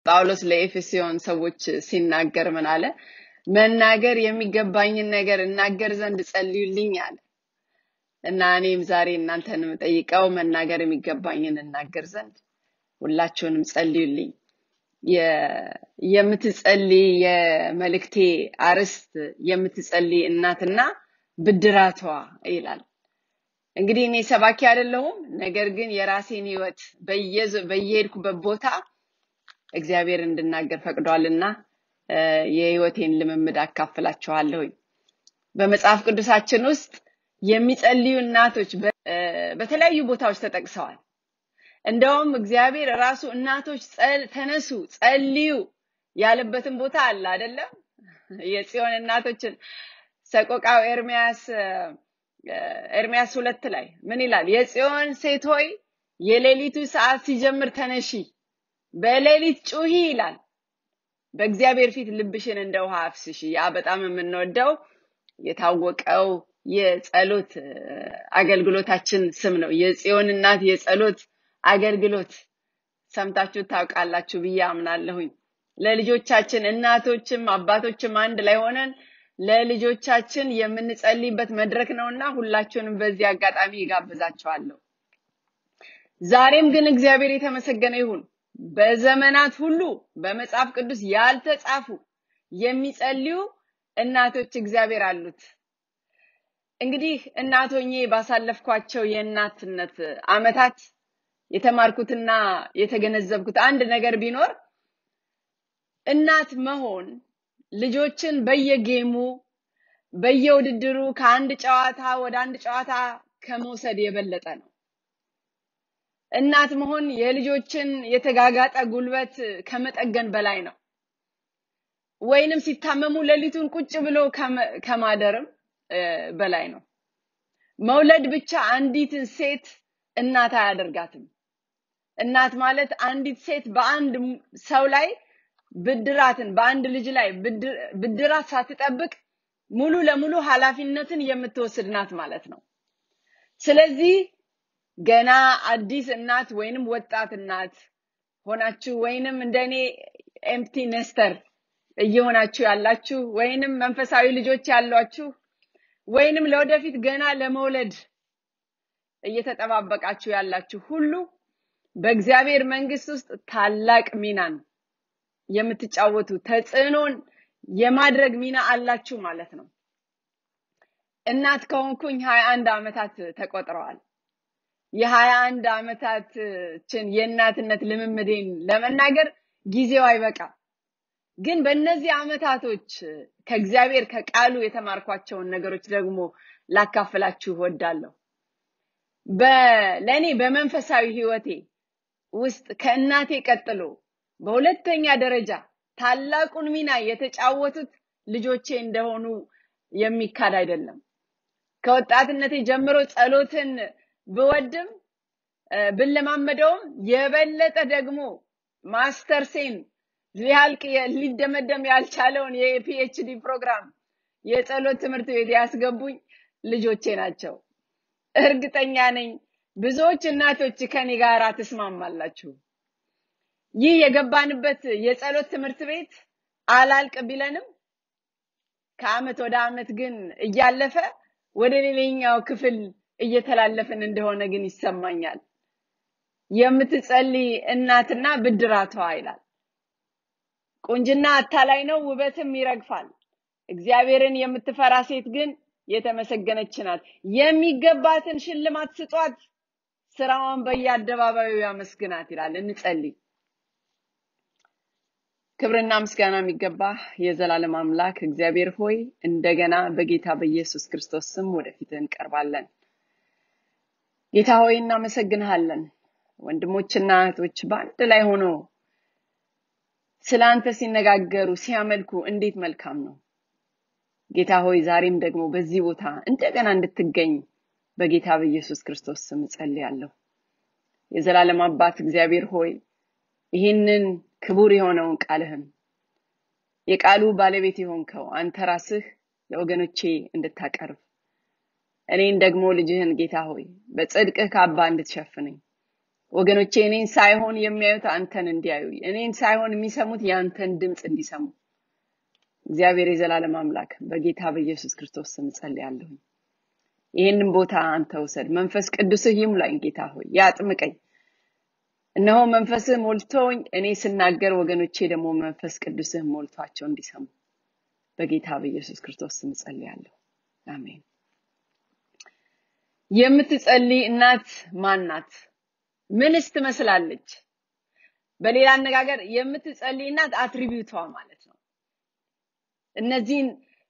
ጳውሎስ ለኤፌሶን ሰዎች ሲናገር ምን አለ? መናገር የሚገባኝን ነገር እናገር ዘንድ ጸልዩልኝ አለ። እና እኔም ዛሬ እናንተን የምጠይቀው መናገር የሚገባኝን እናገር ዘንድ ሁላችሁንም ጸልዩልኝ። የ- የምትጸልይ የመልእክቴ አርዕስት የምትጸልይ እናትና ብድራቷ ይላል። እንግዲህ እኔ ሰባኪ አይደለሁም። ነገር ግን የራሴን ህይወት በየዘ- በየሄድኩበት ቦታ እግዚአብሔር እንድናገር ፈቅዷልና እ፣ የህይወቴን ልምምድ አካፍላችኋለሁኝ። በመጽሐፍ ቅዱሳችን ውስጥ የሚጸልዩ እናቶች በ- እ፣ በተለያዩ ቦታዎች ተጠቅሰዋል። እንደውም እግዚአብሔር ራሱ እናቶች ጸል- ተነሱ ጸልዩ ያለበትን ቦታ አለ አይደለም? የጽዮን እናቶችን ሰቆቃው ኤርሚያስ እ፣ ኤርሚያስ ሁለት ላይ ምን ይላል? የጽዮን ሴት ሆይ የሌሊቱ ሰዓት ሲጀምር ተነሺ፣ በሌሊት ጩሂ ይላል። በእግዚአብሔር ፊት ልብሽን እንደ ውሃ አፍስሺ። ያ በጣም የምንወደው የታወቀው የጸሎት እ፣ አገልግሎታችን ስም ነው። የጽዮን እናት የጸሎት አገልግሎት ሰምታችሁ ታውቃላችሁ ብዬ አምናለሁኝ። ለልጆቻችን እናቶችም አባቶችም አንድ ላይ ሆነን ለልጆቻችን የምንጸልይበት መድረክ ነውና ሁላችሁንም በዚህ አጋጣሚ ይጋብዛችኋለሁ። ዛሬም ግን እግዚአብሔር የተመሰገነ ይሁን። በዘመናት ሁሉ በመጽሐፍ ቅዱስ ያልተጻፉ የሚጸልዩ እናቶች እግዚአብሔር አሉት። እንግዲህ እናት ሆኜ ባሳለፍኳቸው የእናትነት አመታት የተማርኩትና የተገነዘብኩት አንድ ነገር ቢኖር እናት መሆን ልጆችን በየጌሙ በየውድድሩ ከአንድ ጨዋታ ወደ አንድ ጨዋታ ከመውሰድ የበለጠ ነው። እናት መሆን የልጆችን የተጋጋጠ ጉልበት ከመጠገን በላይ ነው። ወይንም ሲታመሙ ሌሊቱን ቁጭ ብሎ ከመ- ከማደርም እ፣ በላይ ነው። መውለድ ብቻ አንዲትን ሴት እናት አያደርጋትም። እናት ማለት አንዲት ሴት በአንድ ም- ሰው ላይ ብድራትን በአንድ ልጅ ላይ ብድ- ብድራት ሳትጠብቅ ሙሉ ለሙሉ ኃላፊነትን የምትወስድ ናት ማለት ነው። ስለዚህ ገና አዲስ እናት ወይንም ወጣት እናት ሆናችሁ ወይንም እንደኔ ኤምፕቲ ኔስተር እየሆናችሁ ያላችሁ ወይንም መንፈሳዊ ልጆች ያሏችሁ ወይንም ለወደፊት ገና ለመውለድ እየተጠባበቃችሁ ያላችሁ ሁሉ በእግዚአብሔር መንግስት ውስጥ ታላቅ ሚናን የምትጫወቱ ተጽዕኖን የማድረግ ሚና አላችሁ ማለት ነው። እናት ከሆንኩኝ ሀያ አንድ ዓመታት ተቆጥረዋል። የሀያ አንድ ዓመታችን የእናትነት ልምምዴን ለመናገር ጊዜው አይበቃም። ግን በእነዚህ ዓመታቶች ከእግዚአብሔር ከቃሉ የተማርኳቸውን ነገሮች ደግሞ ላካፍላችሁ እወዳለሁ። በ- ለእኔ በመንፈሳዊ ህይወቴ ውስጥ ከእናቴ ቀጥሎ በሁለተኛ ደረጃ ታላቁን ሚና የተጫወቱት ልጆቼ እንደሆኑ የሚካድ አይደለም። ከወጣትነቴ ጀምሮ ጸሎትን ብወድም እ፣ ብለማመደውም የበለጠ ደግሞ ማስተርሴን ሊያልቅ የ- ሊደመደም ያልቻለውን የፒኤችዲ ፕሮግራም የጸሎት ትምህርት ቤት ያስገቡኝ ልጆቼ ናቸው። እርግጠኛ ነኝ ብዙዎች እናቶች ከኔ ጋር ትስማማላችሁ። ይህ የገባንበት የጸሎት ትምህርት ቤት አላልቅ ቢለንም ከአመት ወደ አመት ግን እያለፈ ወደ ሌላኛው ክፍል እየተላለፍን እንደሆነ ግን ይሰማኛል። የምትጸልይ እናትና ብድራቷ ይላል። ቁንጅና አታላይ ነው፣ ውበትም ይረግፋል። እግዚአብሔርን የምትፈራ ሴት ግን የተመሰገነች ናት። የሚገባትን ሽልማት ስጧት፣ ስራዋን በየአደባባዩ ያመስግናት ይላል። እንጸልይ። ክብርና ምስጋና የሚገባ የዘላለም አምላክ እግዚአብሔር ሆይ እንደገና በጌታ በኢየሱስ ክርስቶስ ስም ወደፊት እንቀርባለን። ጌታ ሆይ እናመሰግንሃለን። ወንድሞችና እህቶች በአንድ ላይ ሆኖ ስለ አንተ ሲነጋገሩ ሲያመልኩ እንዴት መልካም ነው። ጌታ ሆይ ዛሬም ደግሞ በዚህ ቦታ እንደገና እንድትገኝ በጌታ በኢየሱስ ክርስቶስ ስም እጸልያለሁ። የዘላለም አባት እግዚአብሔር ሆይ ይህንን ክቡር የሆነውን ቃልህን የቃሉ ባለቤት የሆንከው አንተ ራስህ ለወገኖቼ እንድታቀርብ እኔን ደግሞ ልጅህን ጌታ ሆይ በጽድቅህ ካባ እንድትሸፍነኝ ወገኖቼ እኔን ሳይሆን የሚያዩት አንተን እንዲያዩ፣ እኔን ሳይሆን የሚሰሙት የአንተን ድምፅ እንዲሰሙ እግዚአብሔር የዘላለም አምላክ በጌታ በኢየሱስ ክርስቶስ ስም ጸልያለሁኝ። ይህንን ቦታ አንተ ውሰድ። መንፈስ ቅዱስህ ይሙላኝ ጌታ ሆይ ያጥምቀኝ። እነሆ መንፈስህ ሞልቶኝ እኔ ስናገር ወገኖቼ ደግሞ መንፈስ ቅዱስህ ሞልቷቸው እንዲሰሙ በጌታ በኢየሱስ ክርስቶስ ስም ጸልያለሁ። አሜን። የምትጸልይ እናት ማን ናት? ምንስ ትመስላለች? በሌላ አነጋገር የምትጸልይ እናት አትሪቢዩቷ ማለት ነው። እነዚህን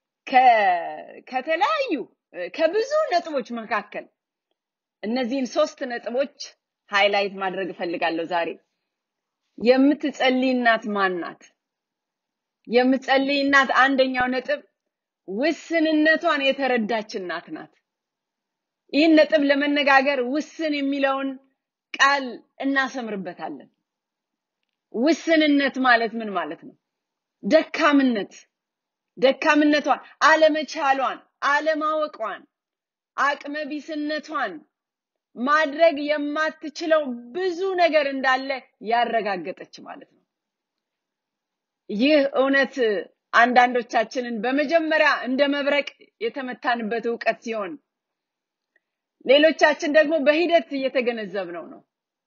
ከተለያዩ ከብዙ ነጥቦች መካከል እነዚህን ሶስት ነጥቦች ሃይላይት ማድረግ እፈልጋለሁ ዛሬ። የምትጸልይ እናት ማን ናት? የምትጸልይ እናት አንደኛው ነጥብ ውስንነቷን የተረዳች እናት ናት። ይህን ነጥብ ለመነጋገር ውስን የሚለውን ቃል እናሰምርበታለን። ውስንነት ማለት ምን ማለት ነው? ደካምነት ደካምነቷን፣ አለመቻሏን፣ አለማወቋን፣ አቅመቢስነቷን ማድረግ የማትችለው ብዙ ነገር እንዳለ ያረጋገጠች ማለት ነው። ይህ እውነት አንዳንዶቻችንን በመጀመሪያ እንደ መብረቅ የተመታንበት እውቀት ሲሆን ሌሎቻችን ደግሞ በሂደት እየተገነዘብነው ነው።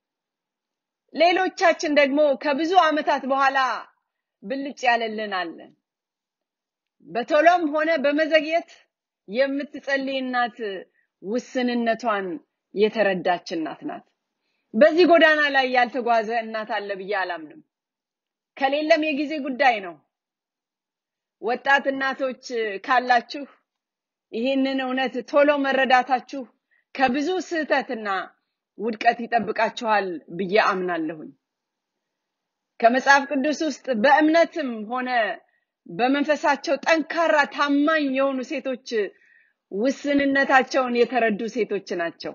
ሌሎቻችን ደግሞ ከብዙ ዓመታት በኋላ ብልጭ ያለልን አለን። በቶሎም ሆነ በመዘግየት የምትጸልይ እናት ውስንነቷን የተረዳች እናት ናት። በዚህ ጎዳና ላይ ያልተጓዘ እናት አለ ብዬ አላምንም። ከሌለም የጊዜ ጉዳይ ነው። ወጣት እናቶች ካላችሁ ይህንን እውነት ቶሎ መረዳታችሁ ከብዙ ስህተትና ውድቀት ይጠብቃችኋል ብዬ አምናለሁኝ። ከመጽሐፍ ቅዱስ ውስጥ በእምነትም ሆነ በመንፈሳቸው ጠንካራ ታማኝ የሆኑ ሴቶች ውስንነታቸውን የተረዱ ሴቶች ናቸው።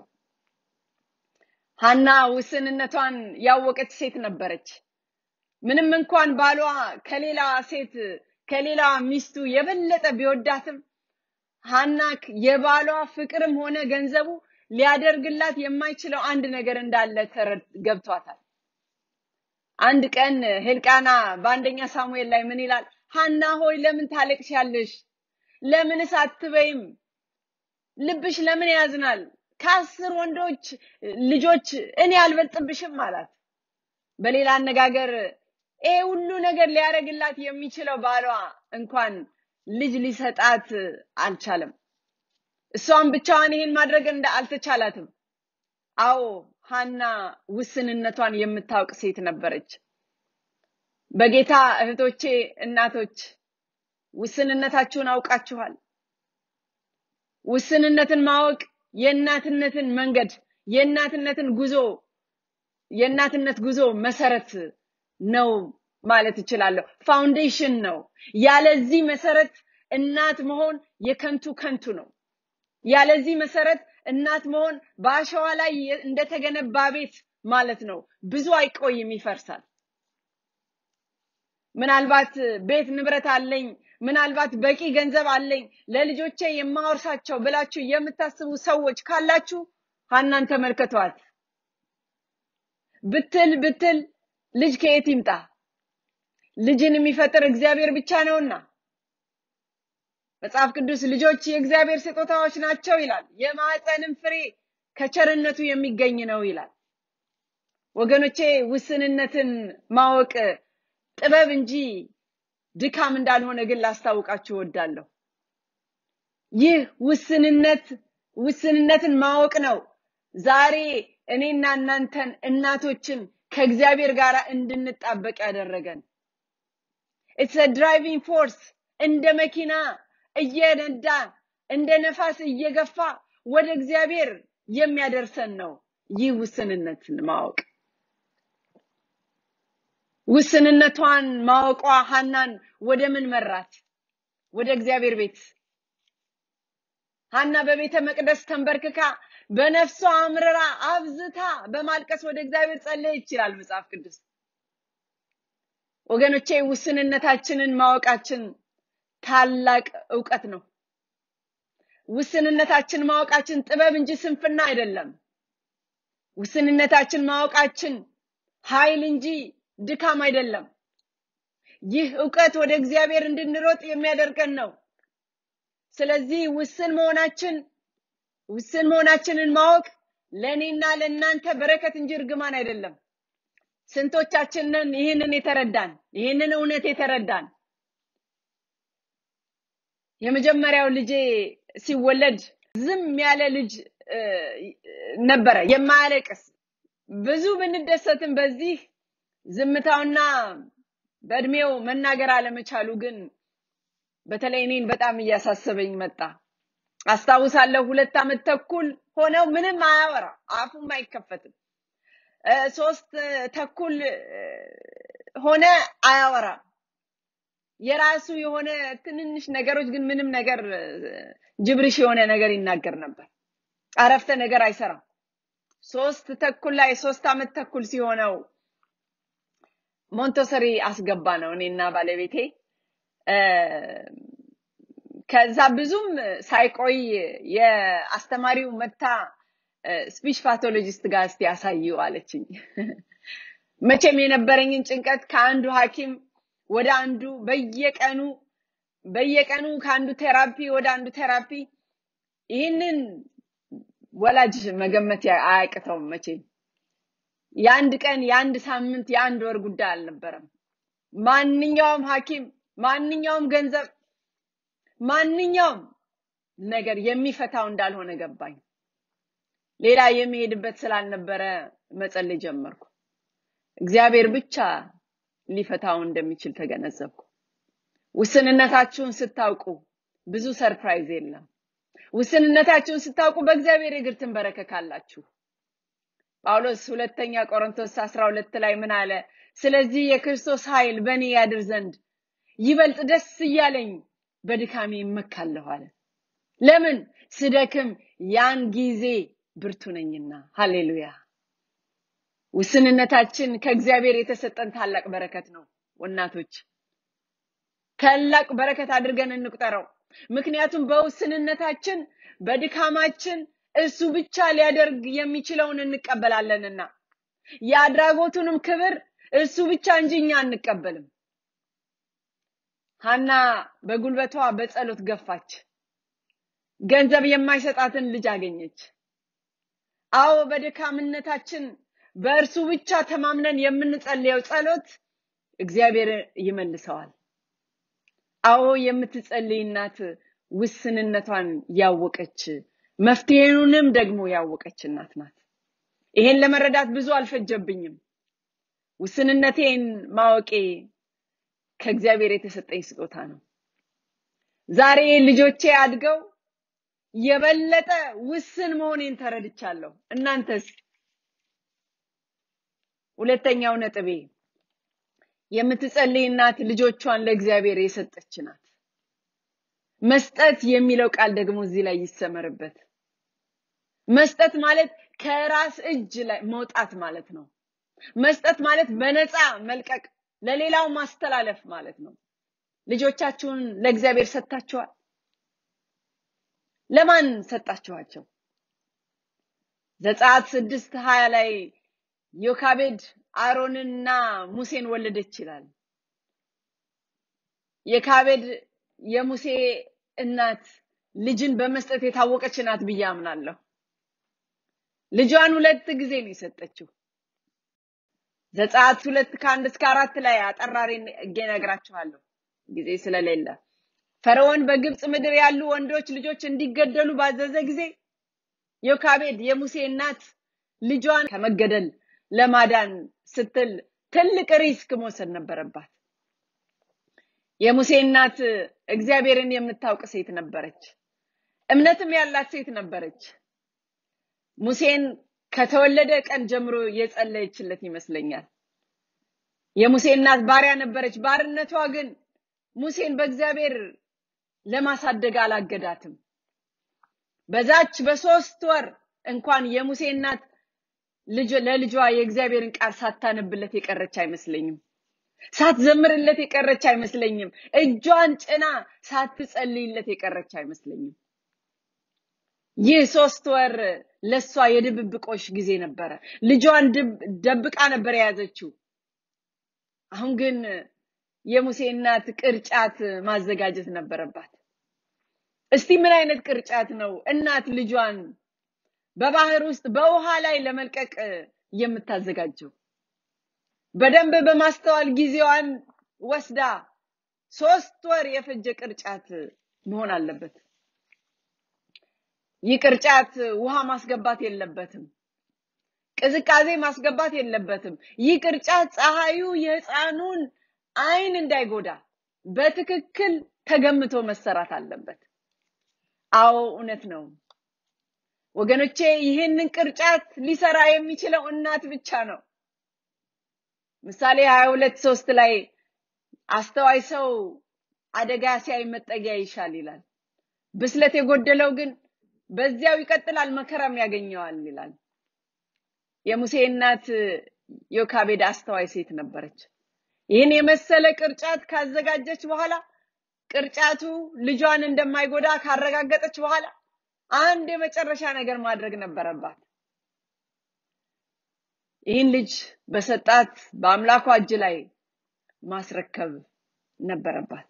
ሐና ውስንነቷን ያወቀች ሴት ነበረች። ምንም እንኳን ባሏ ከሌላ ሴት ከሌላ ሚስቱ የበለጠ ቢወዳትም ሐና የባሏ ፍቅርም ሆነ ገንዘቡ ሊያደርግላት የማይችለው አንድ ነገር እንዳለ ገብቷታል። አንድ ቀን ሕልቃና በአንደኛ ሳሙኤል ላይ ምን ይላል? ሐና ሆይ ለምን ታለቅሻለሽ? ለምንስ አትበይም? ልብሽ ለምን ያዝናል? ከአስር ወንዶች ልጆች እኔ አልበልጥብሽም አላት። በሌላ አነጋገር ይሄ ሁሉ ነገር ሊያደርግላት የሚችለው ባሏ እንኳን ልጅ ሊሰጣት አልቻለም። እሷም ብቻዋን ይሄን ማድረግ እንደ አልተቻላትም። አዎ ሐና ውስንነቷን የምታውቅ ሴት ነበረች። በጌታ እህቶቼ፣ እናቶች ውስንነታችሁን አውቃችኋል። ውስንነትን ማወቅ የእናትነትን መንገድ የእናትነትን ጉዞ የእናትነት ጉዞ መሰረት ነው ማለት እችላለሁ። ፋውንዴሽን ነው። ያለዚህ መሰረት እናት መሆን የከንቱ ከንቱ ነው። ያለዚህ መሰረት እናት መሆን በአሸዋ ላይ እንደተገነባ ቤት ማለት ነው። ብዙ አይቆይም፣ ይፈርሳል። ምናልባት ቤት ንብረት አለኝ፣ ምናልባት በቂ ገንዘብ አለኝ፣ ለልጆቼ የማወርሳቸው ብላችሁ የምታስቡ ሰዎች ካላችሁ ሐናን ተመልከቷት። ብትል ብትል ልጅ ከየት ይምጣ? ልጅን የሚፈጥር እግዚአብሔር ብቻ ነውና መጽሐፍ ቅዱስ ልጆች የእግዚአብሔር ስጦታዎች ናቸው ይላል። የማዕፀንም ፍሬ ከቸርነቱ የሚገኝ ነው ይላል። ወገኖቼ ውስንነትን ማወቅ ጥበብ እንጂ ድካም እንዳልሆነ ግን ላስታውቃችሁ እወዳለሁ። ይህ ውስንነት ውስንነትን ማወቅ ነው ዛሬ እኔና እናንተን እናቶችን ከእግዚአብሔር ጋር እንድንጣበቅ ያደረገን። ኢትስ ድራይቪንግ ፎርስ እንደ መኪና እየነዳ እንደ ነፋስ እየገፋ ወደ እግዚአብሔር የሚያደርሰን ነው። ይህ ውስንነትን ማወቅ ውስንነቷን ማወቋ ሐናን ወደ ምን መራት? ወደ እግዚአብሔር ቤት። ሐና በቤተ መቅደስ ተንበርክካ በነፍሷ አምርራ አብዝታ በማልቀስ ወደ እግዚአብሔር ጸለየች ይላል መጽሐፍ ቅዱስ። ወገኖቼ ውስንነታችንን ማወቃችን ታላቅ እውቀት ነው። ውስንነታችን ማወቃችን ጥበብ እንጂ ስንፍና አይደለም። ውስንነታችን ማወቃችን ኃይል እንጂ ድካም አይደለም። ይህ እውቀት ወደ እግዚአብሔር እንድንሮጥ የሚያደርገን ነው። ስለዚህ ውስን መሆናችን ውስን መሆናችንን ማወቅ ለእኔና ለእናንተ በረከት እንጂ እርግማን አይደለም። ስንቶቻችንን ይህንን የተረዳን ይህንን እውነት የተረዳን? የመጀመሪያው ልጄ ሲወለድ ዝም ያለ ልጅ ነበረ፣ የማያለቅስ ብዙ ብንደሰትም በዚህ ዝምታውና በእድሜው መናገር አለመቻሉ ግን በተለይ እኔን በጣም እያሳሰበኝ መጣ። አስታውሳለሁ ሁለት ዓመት ተኩል ሆነው ምንም አያወራ፣ አፉም አይከፈትም። ሶስት ተኩል ሆነ አያወራ። የራሱ የሆነ ትንንሽ ነገሮች ግን ምንም ነገር ጅብርሽ የሆነ ነገር ይናገር ነበር። አረፍተ ነገር አይሰራም። ሶስት ተኩል ላይ ሶስት ዓመት ተኩል ሲሆነው ሞንቶሰሪ አስገባ ነው እኔና ባለቤቴ። ከዛ ብዙም ሳይቆይ የአስተማሪው መታ ስፒች ፓቶሎጂስት ጋር እስቲ ያሳዩ አለችኝ። መቼም የነበረኝን ጭንቀት ከአንዱ ሐኪም ወደ አንዱ በየቀኑ በየቀኑ ከአንዱ ቴራፒ ወደ አንዱ ቴራፒ ይህንን ወላጅ መገመት አያቅተውም መቼም የአንድ ቀን የአንድ ሳምንት የአንድ ወር ጉዳይ አልነበረም ማንኛውም ሐኪም ማንኛውም ገንዘብ ማንኛውም ነገር የሚፈታው እንዳልሆነ ገባኝ ሌላ የሚሄድበት ስላልነበረ መጸለይ ጀመርኩ እግዚአብሔር ብቻ ሊፈታው እንደሚችል ተገነዘብኩ ውስንነታችሁን ስታውቁ ብዙ ሰርፕራይዝ የለም ውስንነታችሁን ስታውቁ በእግዚአብሔር እግር ትንበረከካላችሁ ጳውሎስ ሁለተኛ ቆሮንቶስ 12 ላይ ምን አለ ስለዚህ የክርስቶስ ኃይል በእኔ ያድር ዘንድ ይበልጥ ደስ እያለኝ በድካሜ ይመካለሁ አለ ለምን ስደክም ያን ጊዜ ብርቱ ነኝና ሃሌሉያ ውስንነታችን ከእግዚአብሔር የተሰጠን ታላቅ በረከት ነው እናቶች ታላቅ በረከት አድርገን እንቁጠረው ምክንያቱም በውስንነታችን በድካማችን እሱ ብቻ ሊያደርግ የሚችለውን እንቀበላለንና የአድራጎቱንም ክብር እሱ ብቻ እንጂ እኛ አንቀበልም ሀና በጉልበቷ በጸሎት ገፋች ገንዘብ የማይሰጣትን ልጅ አገኘች አዎ በድካምነታችን በእርሱ ብቻ ተማምነን የምንጸልየው ጸሎት እግዚአብሔር ይመልሰዋል አዎ የምትጸልይ እናት ውስንነቷን ያወቀች መፍትሄውንም ደግሞ ያወቀች እናት ናት ይሄን ለመረዳት ብዙ አልፈጀብኝም ውስንነቴን ማወቄ ከእግዚአብሔር የተሰጠኝ ስጦታ ነው ዛሬ ልጆቼ አድገው የበለጠ ውስን መሆኔን ተረድቻለሁ እናንተስ ሁለተኛው ነጥቤ የምትጸልይ እናት ልጆቿን ለእግዚአብሔር የሰጠች ናት መስጠት የሚለው ቃል ደግሞ እዚህ ላይ ይሰመርበት መስጠት ማለት ከራስ እጅ ላይ መውጣት ማለት ነው መስጠት ማለት በነፃ መልቀቅ ለሌላው ማስተላለፍ ማለት ነው ልጆቻችሁን ለእግዚአብሔር ሰጥታችኋል ለማን ሰጣችኋቸው ዘጸአት ስድስት ሀያ ላይ ዮካቤድ አሮንና ሙሴን ወለደች ይላል የካቤድ የሙሴ እናት ልጅን በመስጠት የታወቀች ናት ብዬ አምናለሁ ልጇን ሁለት ጊዜ ነው የሰጠችው ዘጸአት ሁለት ከአንድ እስከ አራት ላይ አጠራሪ እነግራችኋለሁ ጊዜ ስለሌለ ፈርዖን በግብፅ ምድር ያሉ ወንዶች ልጆች እንዲገደሉ ባዘዘ ጊዜ ዮካቤድ የሙሴ እናት ልጇን ከመገደል ለማዳን ስትል ትልቅ ሪስክ መውሰድ ነበረባት የሙሴ እናት እግዚአብሔርን የምታውቅ ሴት ነበረች እምነትም ያላት ሴት ነበረች ሙሴን ከተወለደ ቀን ጀምሮ የጸለየችለት ይመስለኛል የሙሴ እናት ባሪያ ነበረች ባርነቷ ግን ሙሴን በእግዚአብሔር ለማሳደግ አላገዳትም በዛች በሶስት ወር እንኳን የሙሴ እናት ልጅ ለልጇ የእግዚአብሔርን ቃል ሳታነብለት የቀረች አይመስለኝም ሳትዘምርለት የቀረች አይመስለኝም እጇን ጭና ሳትጸልይለት የቀረች አይመስለኝም ይህ ሶስት ወር ለሷ የድብብቆሽ ጊዜ ነበረ። ልጇን ድብ- ደብቃ ነበር የያዘችው። አሁን ግን የሙሴ እናት ቅርጫት ማዘጋጀት ነበረባት። እስቲ ምን አይነት ቅርጫት ነው እናት ልጇን በባህር ውስጥ በውሃ ላይ ለመልቀቅ የምታዘጋጀው? በደንብ በማስተዋል ጊዜዋን ወስዳ ሶስት ወር የፈጀ ቅርጫት መሆን አለበት። ይህ ቅርጫት ውሃ ማስገባት የለበትም። ቅዝቃዜ ማስገባት የለበትም። ይህ ቅርጫት ፀሐዩ የህፃኑን አይን እንዳይጎዳ በትክክል ተገምቶ መሰራት አለበት። አዎ እውነት ነው ወገኖቼ፣ ይህንን ቅርጫት ሊሰራ የሚችለው እናት ብቻ ነው። ምሳሌ 22 ሶስት ላይ አስተዋይ ሰው አደጋ ሲያይ መጠጊያ ይሻል ይላል። ብስለት የጎደለው ግን በዚያው ይቀጥላል፣ መከራም ያገኘዋል ይላል። የሙሴ እናት ዮካቤድ አስተዋይ ሴት ነበረች። ይህን የመሰለ ቅርጫት ካዘጋጀች በኋላ ቅርጫቱ ልጇን እንደማይጎዳ ካረጋገጠች በኋላ አንድ የመጨረሻ ነገር ማድረግ ነበረባት። ይህን ልጅ በሰጣት በአምላኳ እጅ ላይ ማስረከብ ነበረባት።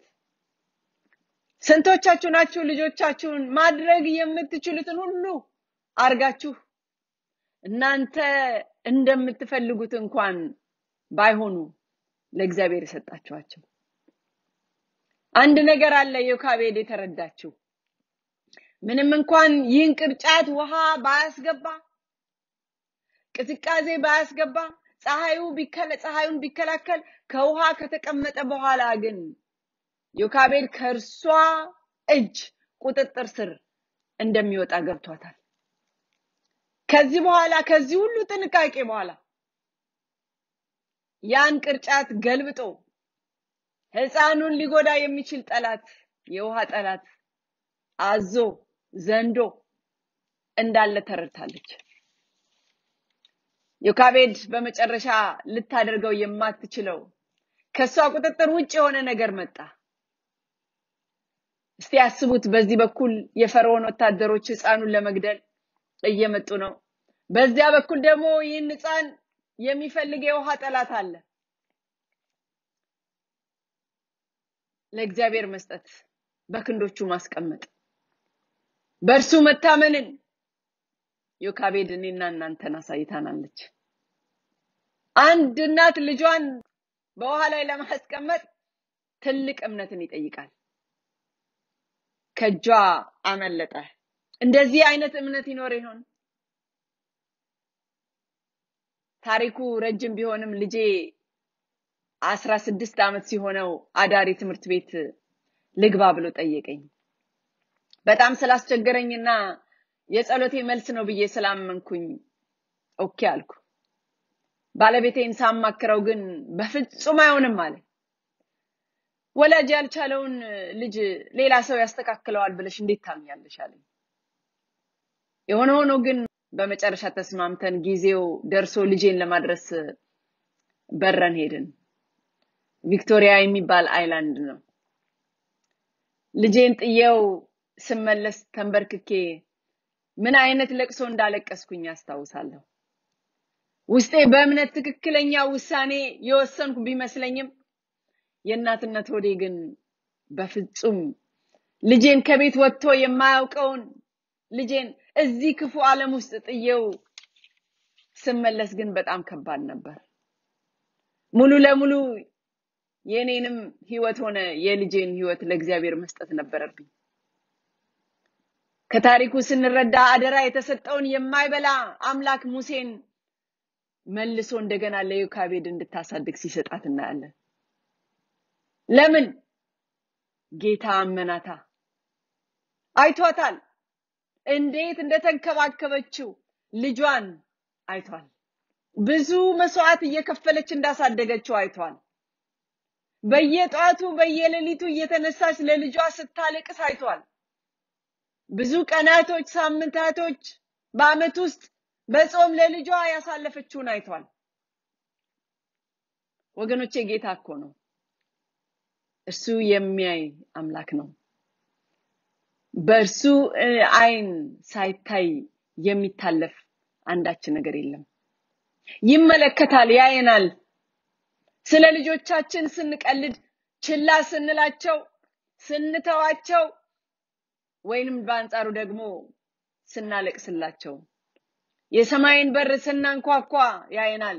ስንቶቻችሁ ናችሁ ልጆቻችሁን ማድረግ የምትችሉትን ሁሉ አርጋችሁ እናንተ እንደምትፈልጉት እንኳን ባይሆኑ ለእግዚአብሔር የሰጣችኋቸው? አንድ ነገር አለ ዮካቤድ የተረዳችው። ምንም እንኳን ይህን ቅርጫት ውሃ ባያስገባ፣ ቅዝቃዜ ባያስገባ፣ ፀሐዩ ቢከለ ፀሐዩን ቢከላከል ከውሃ ከተቀመጠ በኋላ ግን ዮካቤድ ከእርሷ እጅ ቁጥጥር ስር እንደሚወጣ ገብቷታል። ከዚህ በኋላ ከዚህ ሁሉ ጥንቃቄ በኋላ ያን ቅርጫት ገልብጦ ሕፃኑን ሊጎዳ የሚችል ጠላት የውሃ ጠላት አዞ ዘንዶ እንዳለ ተረድታለች። ዮካቤድ በመጨረሻ ልታደርገው የማትችለው ከሷ ቁጥጥር ውጭ የሆነ ነገር መጣ። እስቲ ያስቡት። በዚህ በኩል የፈርዖን ወታደሮች ሕፃኑን ለመግደል እየመጡ ነው። በዚያ በኩል ደግሞ ይህን ሕፃን የሚፈልግ የውሃ ጠላት አለ። ለእግዚአብሔር መስጠት፣ በክንዶቹ ማስቀመጥ፣ በእርሱ መታመንን ዮካቤድ እኔና እናንተን አሳይታናለች። አንድ እናት ልጇን በውሃ ላይ ለማስቀመጥ ትልቅ እምነትን ይጠይቃል። ከእጇ አመለጠ። እንደዚህ አይነት እምነት ይኖር ይሆን? ታሪኩ ረጅም ቢሆንም ልጄ አስራ ስድስት ዓመት ሲሆነው አዳሪ ትምህርት ቤት ልግባ ብሎ ጠየቀኝ። በጣም ስላስቸገረኝና የጸሎቴ መልስ ነው ብዬ ስላመንኩኝ ኦኬ አልኩ። ባለቤቴን ሳማክረው ግን በፍጹም አይሆንም አለ። ወላጅ ያልቻለውን ልጅ ሌላ ሰው ያስተካክለዋል ብለሽ እንዴት ታምኛለሽ አለኝ። የሆነ ሆኖ ግን በመጨረሻ ተስማምተን ጊዜው ደርሶ ልጄን ለማድረስ በረን ሄድን። ቪክቶሪያ የሚባል አይላንድ ነው። ልጄን ጥየው ስመለስ ተንበርክኬ ምን አይነት ለቅሶ እንዳለቀስኩኝ አስታውሳለሁ። ውስጤ በእምነት ትክክለኛ ውሳኔ የወሰንኩ ቢመስለኝም የእናትነት ሆዴ ግን በፍጹም ልጄን ከቤት ወጥቶ የማያውቀውን ልጄን እዚህ ክፉ ዓለም ውስጥ ጥየው ስመለስ ግን በጣም ከባድ ነበር። ሙሉ ለሙሉ የእኔንም ህይወት ሆነ የልጄን ህይወት ለእግዚአብሔር መስጠት ነበረብኝ። ከታሪኩ ስንረዳ አደራ የተሰጠውን የማይበላ አምላክ ሙሴን መልሶ እንደገና ለዮካቤድ እንድታሳድግ ሲሰጣት እናያለን። ለምን? ጌታ አመናታ። አይቷታል። እንዴት እንደተንከባከበችው ልጇን አይቷል። ብዙ መስዋዕት እየከፈለች እንዳሳደገችው አይቷል። በየጠዋቱ በየሌሊቱ እየተነሳች ለልጇ ስታለቅስ አይቷል። ብዙ ቀናቶች፣ ሳምንታቶች በአመት ውስጥ በጾም ለልጇ ያሳለፈችውን አይቷል። ወገኖቼ ጌታ እኮ ነው። እርሱ የሚያይ አምላክ ነው። በእርሱ አይን ሳይታይ የሚታለፍ አንዳች ነገር የለም። ይመለከታል፣ ያየናል። ስለ ልጆቻችን ስንቀልድ፣ ችላ ስንላቸው፣ ስንተዋቸው ወይንም በአንጻሩ ደግሞ ስናለቅስላቸው የሰማይን በር ስናንኳኳ ያየናል።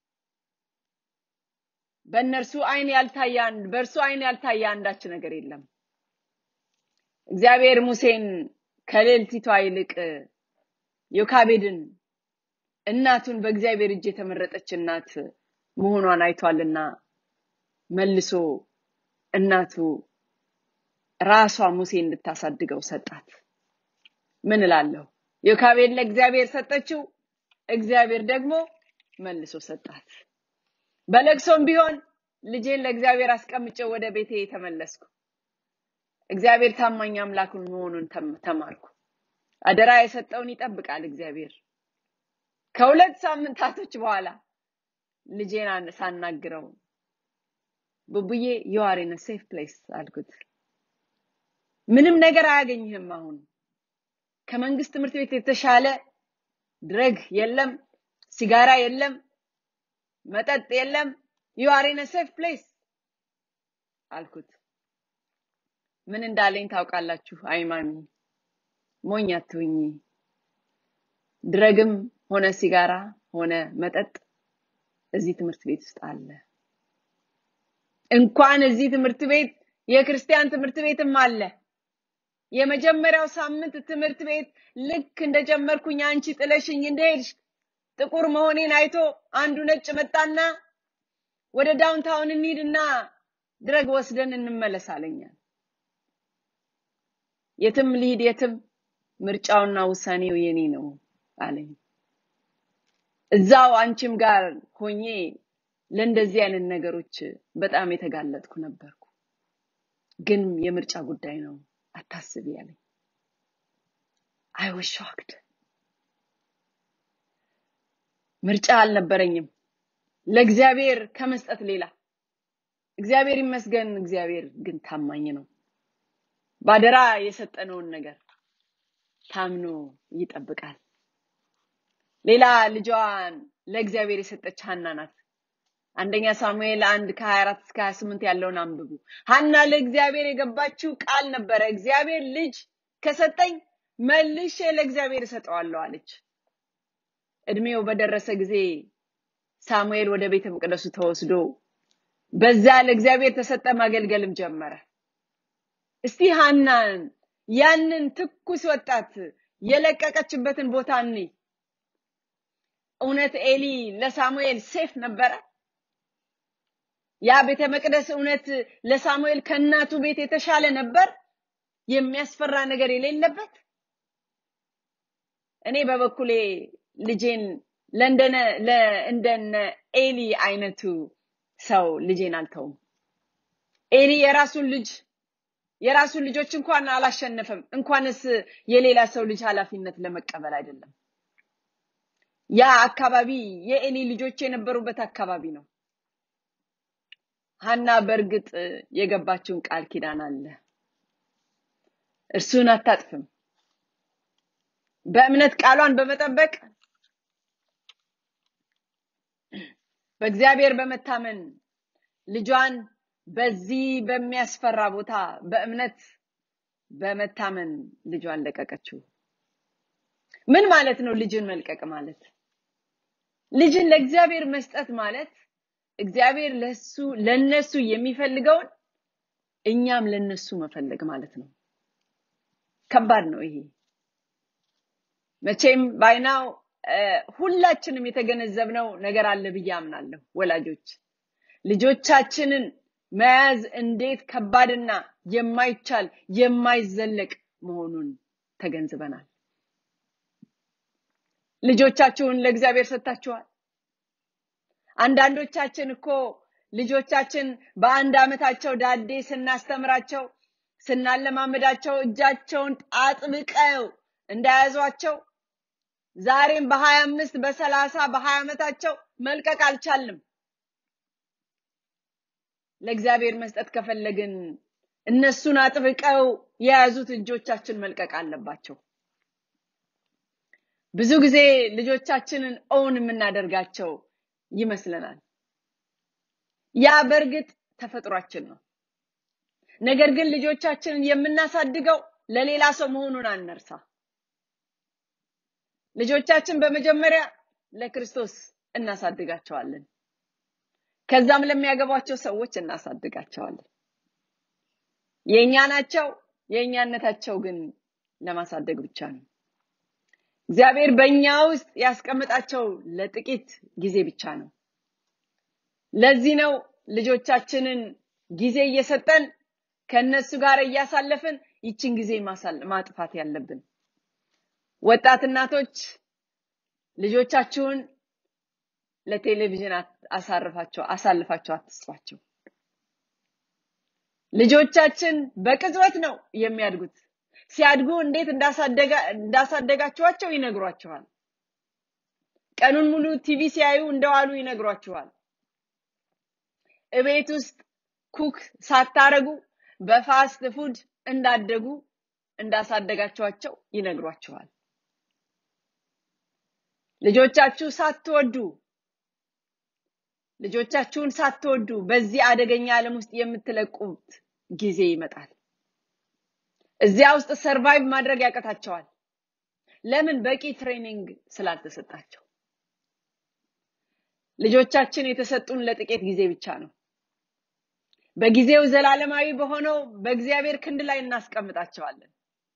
በእነርሱ አይን ያልታየ በእርሱ አይን ያልታየ አንዳች ነገር የለም። እግዚአብሔር ሙሴን ከልዕልቲቷ ይልቅ ዮካቤድን እናቱን በእግዚአብሔር እጅ የተመረጠች እናት መሆኗን አይቷልና መልሶ እናቱ ራሷ ሙሴ እንድታሳድገው ሰጣት። ምን እላለሁ? ዮካቤድ ለእግዚአብሔር ሰጠችው፣ እግዚአብሔር ደግሞ መልሶ ሰጣት። በለቅሶም ቢሆን ልጄን ለእግዚአብሔር አስቀምጬው ወደ ቤቴ ተመለስኩ። እግዚአብሔር ታማኝ አምላኩን መሆኑን ተማርኩ። አደራ የሰጠውን ይጠብቃል እግዚአብሔር። ከሁለት ሳምንታቶች በኋላ ልጄን ሳናግረው ቡቡዬ ዩ አር ኢን ሴፍ ፕሌስ አልኩት። ምንም ነገር አያገኝህም። አሁን ከመንግስት ትምህርት ቤት የተሻለ ድረግ የለም፣ ሲጋራ የለም፣ መጠጥ የለም። ዩ አር ኢን ሴፍ ፕሌስ አልኩት። ምን እንዳለኝ ታውቃላችሁ? አይማሚ ሞኝ አትሁኝ። ድረግም ሆነ ሲጋራ ሆነ መጠጥ እዚህ ትምህርት ቤት ውስጥ አለ። እንኳን እዚህ ትምህርት ቤት የክርስቲያን ትምህርት ቤትም አለ። የመጀመሪያው ሳምንት ትምህርት ቤት ልክ እንደጀመርኩኝ አንቺ ጥለሽኝ እንደሄድሽ ጥቁር መሆኔን አይቶ አንዱ ነጭ መጣና ወደ ዳውንታውን እንሂድና ድረግ ወስደን እንመለስ አለኛል። የትም ልሂድ የትም ምርጫውና ውሳኔው የኔ ነው አለኝ። እዛው አንቺም ጋር ሆኜ ለእንደዚህ አይነት ነገሮች በጣም የተጋለጥኩ ነበርኩ። ግን የምርጫ ጉዳይ ነው አታስቢ ያለኝ። አይ ዋዝ ሾክድ። ምርጫ አልነበረኝም ለእግዚአብሔር ከመስጠት ሌላ። እግዚአብሔር ይመስገን። እግዚአብሔር ግን ታማኝ ነው። ባደራ የሰጠነውን ነገር ታምኖ ይጠብቃል። ሌላ ልጇን ለእግዚአብሔር የሰጠች ሀና ናት። አንደኛ ሳሙኤል አንድ ከ24 እስከ 28 ያለውን አንብቡ። ሀና ለእግዚአብሔር የገባችው ቃል ነበረ። እግዚአብሔር ልጅ ከሰጠኝ መልሼ ለእግዚአብሔር እሰጠዋለሁ አለች። እድሜው በደረሰ ጊዜ ሳሙኤል ወደ ቤተ መቅደሱ ተወስዶ በዛ ለእግዚአብሔር ተሰጠ፣ ማገልገልም ጀመረ። እስቲ ሀናን ያንን ትኩስ ወጣት የለቀቀችበትን ቦታ እንይ። እውነት ኤሊ ለሳሙኤል ሴፍ ነበረ? ያ ቤተ መቅደስ እውነት ለሳሙኤል ከእናቱ ቤት የተሻለ ነበር? የሚያስፈራ ነገር የሌለበት? እኔ በበኩሌ ልጄን ለእንደነ ለእንደነ ኤሊ አይነቱ ሰው ልጄን አልተውም። ኤሊ የራሱን ልጅ የራሱን ልጆች እንኳን አላሸነፈም። እንኳንስ የሌላ ሰው ልጅ ኃላፊነት ለመቀበል አይደለም። ያ አካባቢ የኤሊ ልጆች የነበሩበት አካባቢ ነው። ሀና በእርግጥ የገባችውን ቃል ኪዳን አለ። እርሱን አታጥፍም። በእምነት ቃሏን በመጠበቅ በእግዚአብሔር በመታመን ልጇን በዚህ በሚያስፈራ ቦታ በእምነት በመታመን ልጇን ለቀቀችው። ምን ማለት ነው ልጅን መልቀቅ ማለት? ልጅን ለእግዚአብሔር መስጠት ማለት እግዚአብሔር ለሱ ለነሱ የሚፈልገውን እኛም ለነሱ መፈለግ ማለት ነው። ከባድ ነው ይሄ። መቼም ባይናው ሁላችንም የተገነዘብነው ነገር አለ ብዬ አምናለሁ። ወላጆች ልጆቻችንን መያዝ እንዴት ከባድና የማይቻል የማይዘለቅ መሆኑን ተገንዝበናል። ልጆቻችሁን ለእግዚአብሔር ሰጥታችኋል። አንዳንዶቻችን እኮ ልጆቻችን በአንድ ዓመታቸው ዳዴ ስናስተምራቸው ስናለማመዳቸው እጃቸውን አጥብቀው እንደያዟቸው ዛሬም በሀያ አምስት በሰላሳ በሀያ ዓመታቸው መልቀቅ አልቻልንም። ለእግዚአብሔር መስጠት ከፈለግን እነሱን አጥብቀው የያዙት እጆቻችን መልቀቅ አለባቸው። ብዙ ጊዜ ልጆቻችንን ኦውን የምናደርጋቸው ይመስለናል። ያ በእርግጥ ተፈጥሯችን ነው። ነገር ግን ልጆቻችንን የምናሳድገው ለሌላ ሰው መሆኑን አንርሳ። ልጆቻችን በመጀመሪያ ለክርስቶስ እናሳድጋቸዋለን። ከዛም ለሚያገቧቸው ሰዎች እናሳድጋቸዋለን። የእኛ ናቸው። የእኛነታቸው ግን ለማሳደግ ብቻ ነው። እግዚአብሔር በእኛ ውስጥ ያስቀምጣቸው ለጥቂት ጊዜ ብቻ ነው። ለዚህ ነው ልጆቻችንን ጊዜ እየሰጠን ከነሱ ጋር እያሳለፍን ይችን ጊዜ ማጥፋት ያለብን። ወጣት እናቶች ልጆቻችሁን ለቴሌቪዥን አሳርፋቸው አሳልፋቸው አትስጧቸው። ልጆቻችን በቅጽበት ነው የሚያድጉት። ሲያድጉ እንዴት እንዳሳደጋችኋቸው ይነግሯችኋል። ቀኑን ሙሉ ቲቪ ሲያዩ እንደዋሉ ይነግሯችኋል። እቤት ውስጥ ኩክ ሳታረጉ በፋስት ፉድ እንዳደጉ እንዳሳደጋችኋቸው ይነግሯችኋል። ልጆቻችሁ ሳትወዱ ልጆቻችሁን ሳትወዱ በዚህ አደገኛ ዓለም ውስጥ የምትለቁት ጊዜ ይመጣል። እዚያ ውስጥ ሰርቫይቭ ማድረግ ያቀታቸዋል። ለምን? በቂ ትሬኒንግ ስላልተሰጣቸው። ልጆቻችን የተሰጡን ለጥቂት ጊዜ ብቻ ነው። በጊዜው ዘላለማዊ በሆነው በእግዚአብሔር ክንድ ላይ እናስቀምጣቸዋለን።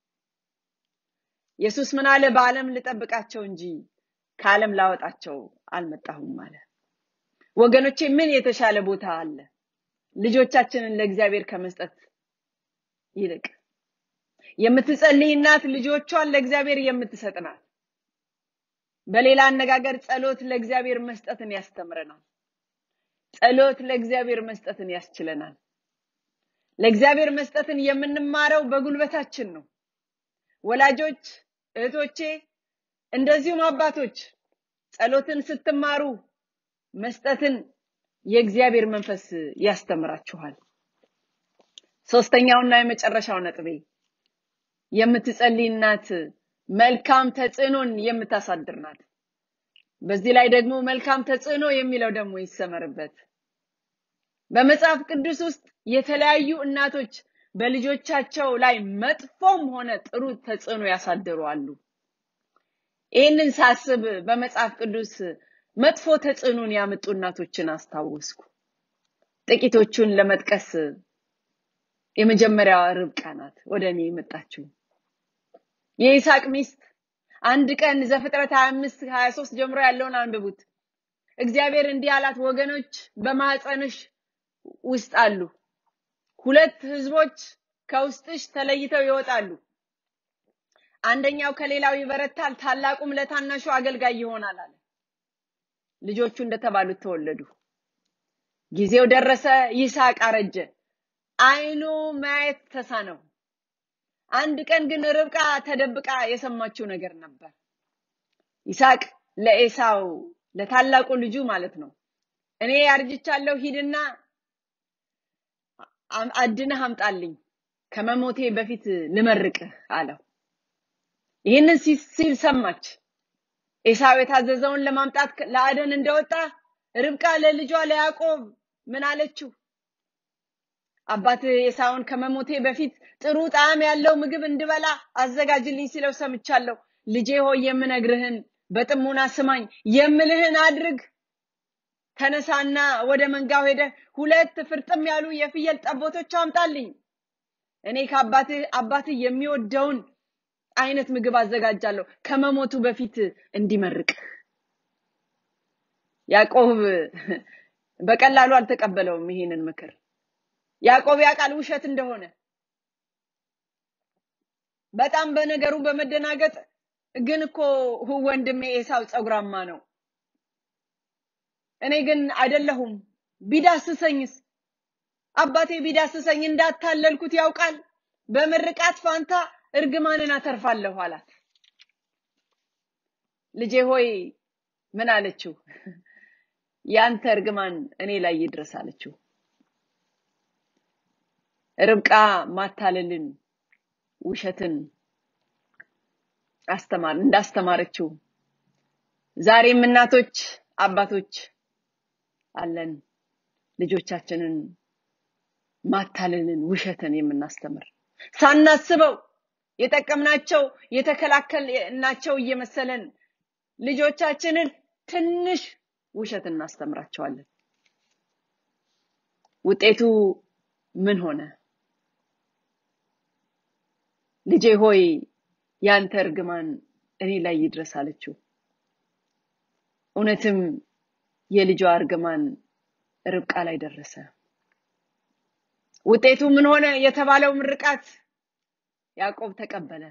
ኢየሱስ ምን አለ? በዓለም ልጠብቃቸው እንጂ ከዓለም ላወጣቸው አልመጣሁም አለ። ወገኖቼ ምን የተሻለ ቦታ አለ? ልጆቻችንን ለእግዚአብሔር ከመስጠት ይልቅ የምትጸልይ እናት ልጆቿን ለእግዚአብሔር የምትሰጥ ናት። በሌላ አነጋገር ጸሎት ለእግዚአብሔር መስጠትን ያስተምረናል። ጸሎት ለእግዚአብሔር መስጠትን ያስችለናል። ለእግዚአብሔር መስጠትን የምንማረው በጉልበታችን ነው። ወላጆች፣ እህቶቼ፣ እንደዚሁም አባቶች ጸሎትን ስትማሩ መስጠትን የእግዚአብሔር መንፈስ ያስተምራችኋል። ሶስተኛውና የመጨረሻው ነጥቤ የምትጸልይ እናት መልካም ተጽዕኖን የምታሳድር ናት። በዚህ ላይ ደግሞ መልካም ተጽዕኖ የሚለው ደግሞ ይሰመርበት። በመጽሐፍ ቅዱስ ውስጥ የተለያዩ እናቶች በልጆቻቸው ላይ መጥፎም ሆነ ጥሩ ተጽዕኖ ያሳድሩ አሉ። ይህንን ሳስብ በመጽሐፍ ቅዱስ መጥፎ ተጽዕኖን ያመጡ እናቶችን አስታወስኩ። ጥቂቶቹን ለመጥቀስ የመጀመሪያዋ ርብቃ ናት ወደ እኔ የመጣችው። የይስሐቅ ሚስት አንድ ቀን ዘፍጥረት 25 23 ጀምሮ ያለውን አንብቡት። እግዚአብሔር እንዲህ አላት፣ ወገኖች በማህፀንሽ ውስጥ አሉ፣ ሁለት ህዝቦች ከውስጥሽ ተለይተው ይወጣሉ። አንደኛው ከሌላው ይበረታል፣ ታላቁም ለታናሹ አገልጋይ ይሆናል አለ። ልጆቹ እንደተባሉት ተወለዱ። ጊዜው ደረሰ። ይስሐቅ አረጀ፣ አይኑ ማየት ተሳነው። አንድ ቀን ግን ርብቃ ተደብቃ የሰማችው ነገር ነበር። ይስሐቅ ለኤሳው ለታላቁ ልጁ ማለት ነው፣ እኔ አርጅቻለሁ፣ ሂድና አድነህ አምጣልኝ፣ ከመሞቴ በፊት ልመርቅህ አለው። ይህንን ሲል ሰማች። ኤሳው የታዘዘውን ለማምጣት ለአደን እንደወጣ ርብቃ ለልጇ ለያዕቆብ ምን አለችው? አባትህ ኤሳውን ከመሞቴ በፊት ጥሩ ጣዕም ያለው ምግብ እንድበላ አዘጋጅልኝ ሲለው ሰምቻለሁ። ልጄ ሆይ የምነግርህን በጥሞና ስማኝ፣ የምልህን አድርግ። ተነሳና ወደ መንጋው ሄደ ሁለት ፍርጥም ያሉ የፍየል ጠቦቶች አምጣልኝ። እኔ ከአባትህ አባትህ የሚወደውን አይነት ምግብ አዘጋጃለሁ ከመሞቱ በፊት እንዲመርቅ። ያዕቆብ በቀላሉ አልተቀበለውም ይሄንን ምክር። ያዕቆብ ያውቃል ውሸት እንደሆነ። በጣም በነገሩ በመደናገጥ ግን እኮ ወንድሜ ኤሳው ፀጉራማ ነው፣ እኔ ግን አይደለሁም። ቢዳስሰኝስ? አባቴ ቢዳስሰኝ እንዳታለልኩት ያውቃል። በምርቃት ፋንታ እርግማንን አተርፋለሁ አላት። ልጄ ሆይ ምን አለችው? ያንተ እርግማን እኔ ላይ ይድረስ አለችው። ርብቃ ማታለልን፣ ውሸትን አስተማር እንዳስተማረችው ዛሬም እናቶች አባቶች አለን ልጆቻችንን ማታለልን ውሸትን የምናስተምር ሳናስበው የጠቀምናቸው የተከላከልናቸው እየመሰለን ልጆቻችንን ትንሽ ውሸት እናስተምራቸዋለን ውጤቱ ምን ሆነ ልጄ ሆይ ያንተ እርግማን እኔ ላይ ይድረስ አለችው እውነትም የልጇ እርግማን ርብቃ ላይ ደረሰ ውጤቱ ምን ሆነ የተባለው ምርቃት ያዕቆብ ተቀበለ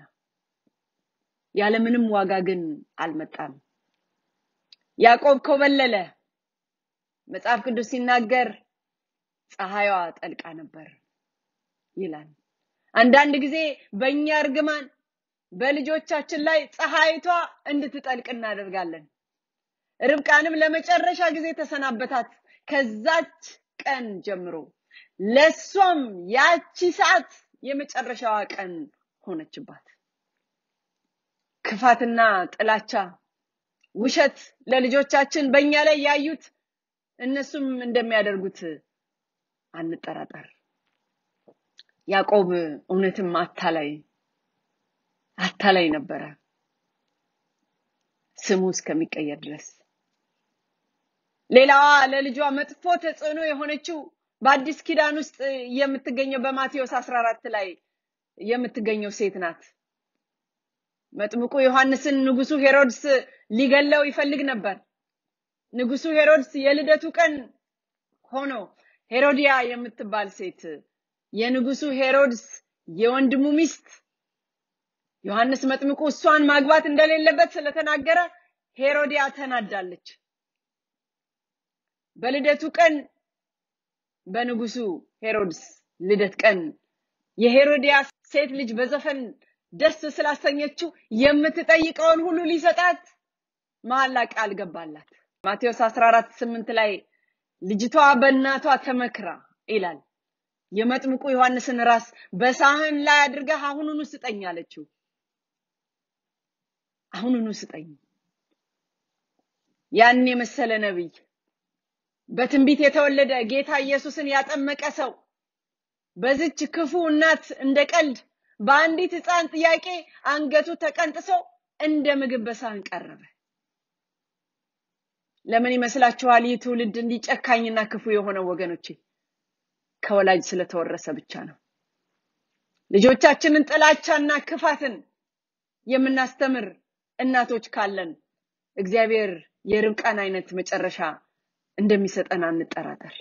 ያለምንም ዋጋ ግን አልመጣም ያዕቆብ ኮበለለ መጽሐፍ ቅዱስ ሲናገር ፀሐይዋ ጠልቃ ነበር ይላል አንዳንድ ጊዜ በእኛ እርግማን በልጆቻችን ላይ ፀሐይቷ እንድትጠልቅ እናደርጋለን ርብቃንም ለመጨረሻ ጊዜ ተሰናበታት ከዛች ቀን ጀምሮ ለሷም ያቺ ሰዓት የመጨረሻዋ ቀን ሆነችባት ክፋትና ጥላቻ ውሸት ለልጆቻችን በእኛ ላይ ያዩት እነሱም እንደሚያደርጉት አንጠራጠር ያዕቆብ እውነትም አታላይ አታላይ ነበረ ስሙ እስከሚቀየር ድረስ ሌላዋ ለልጇ መጥፎ ተጽዕኖ የሆነችው በአዲስ ኪዳን ውስጥ የምትገኘው በማቴዎስ 14 ላይ የምትገኘው ሴት ናት መጥምቁ ዮሐንስን ንጉሱ ሄሮድስ ሊገለው ይፈልግ ነበር ንጉሱ ሄሮድስ የልደቱ ቀን ሆኖ ሄሮዲያ የምትባል ሴት የንጉሱ ሄሮድስ የወንድሙ ሚስት ዮሐንስ መጥምቁ እሷን ማግባት እንደሌለበት ስለተናገረ ሄሮዲያ ተናዳለች በልደቱ ቀን በንጉሱ ሄሮድስ ልደት ቀን የሄሮዲያ ሴት ልጅ በዘፈን ደስ ስላሰኘችው የምትጠይቀውን ሁሉ ሊሰጣት መሐላ ቃል ገባላት ማቴዎስ 14 8 ላይ ልጅቷ በእናቷ ተመክራ ይላል የመጥምቁ ዮሐንስን ራስ በሳህን ላይ አድርገህ አሁኑኑ ስጠኝ አለችው አሁኑኑ ስጠኝ ያን የመሰለ ነብይ በትንቢት የተወለደ ጌታ ኢየሱስን ያጠመቀ ሰው በዝች ክፉ እናት እንደ ቀልድ በአንዲት ህፃን ጥያቄ አንገቱ ተቀንጥሶ እንደ ምግብ በሳህን ቀረበ ለምን ይመስላችኋል ይህ ትውልድ እንዲህ ጨካኝና ክፉ የሆነው ወገኖቼ ከወላጅ ስለተወረሰ ብቻ ነው ልጆቻችንን ጥላቻና ክፋትን የምናስተምር እናቶች ካለን እግዚአብሔር የርብቃን አይነት መጨረሻ እንደሚሰጠን አንጠራጠር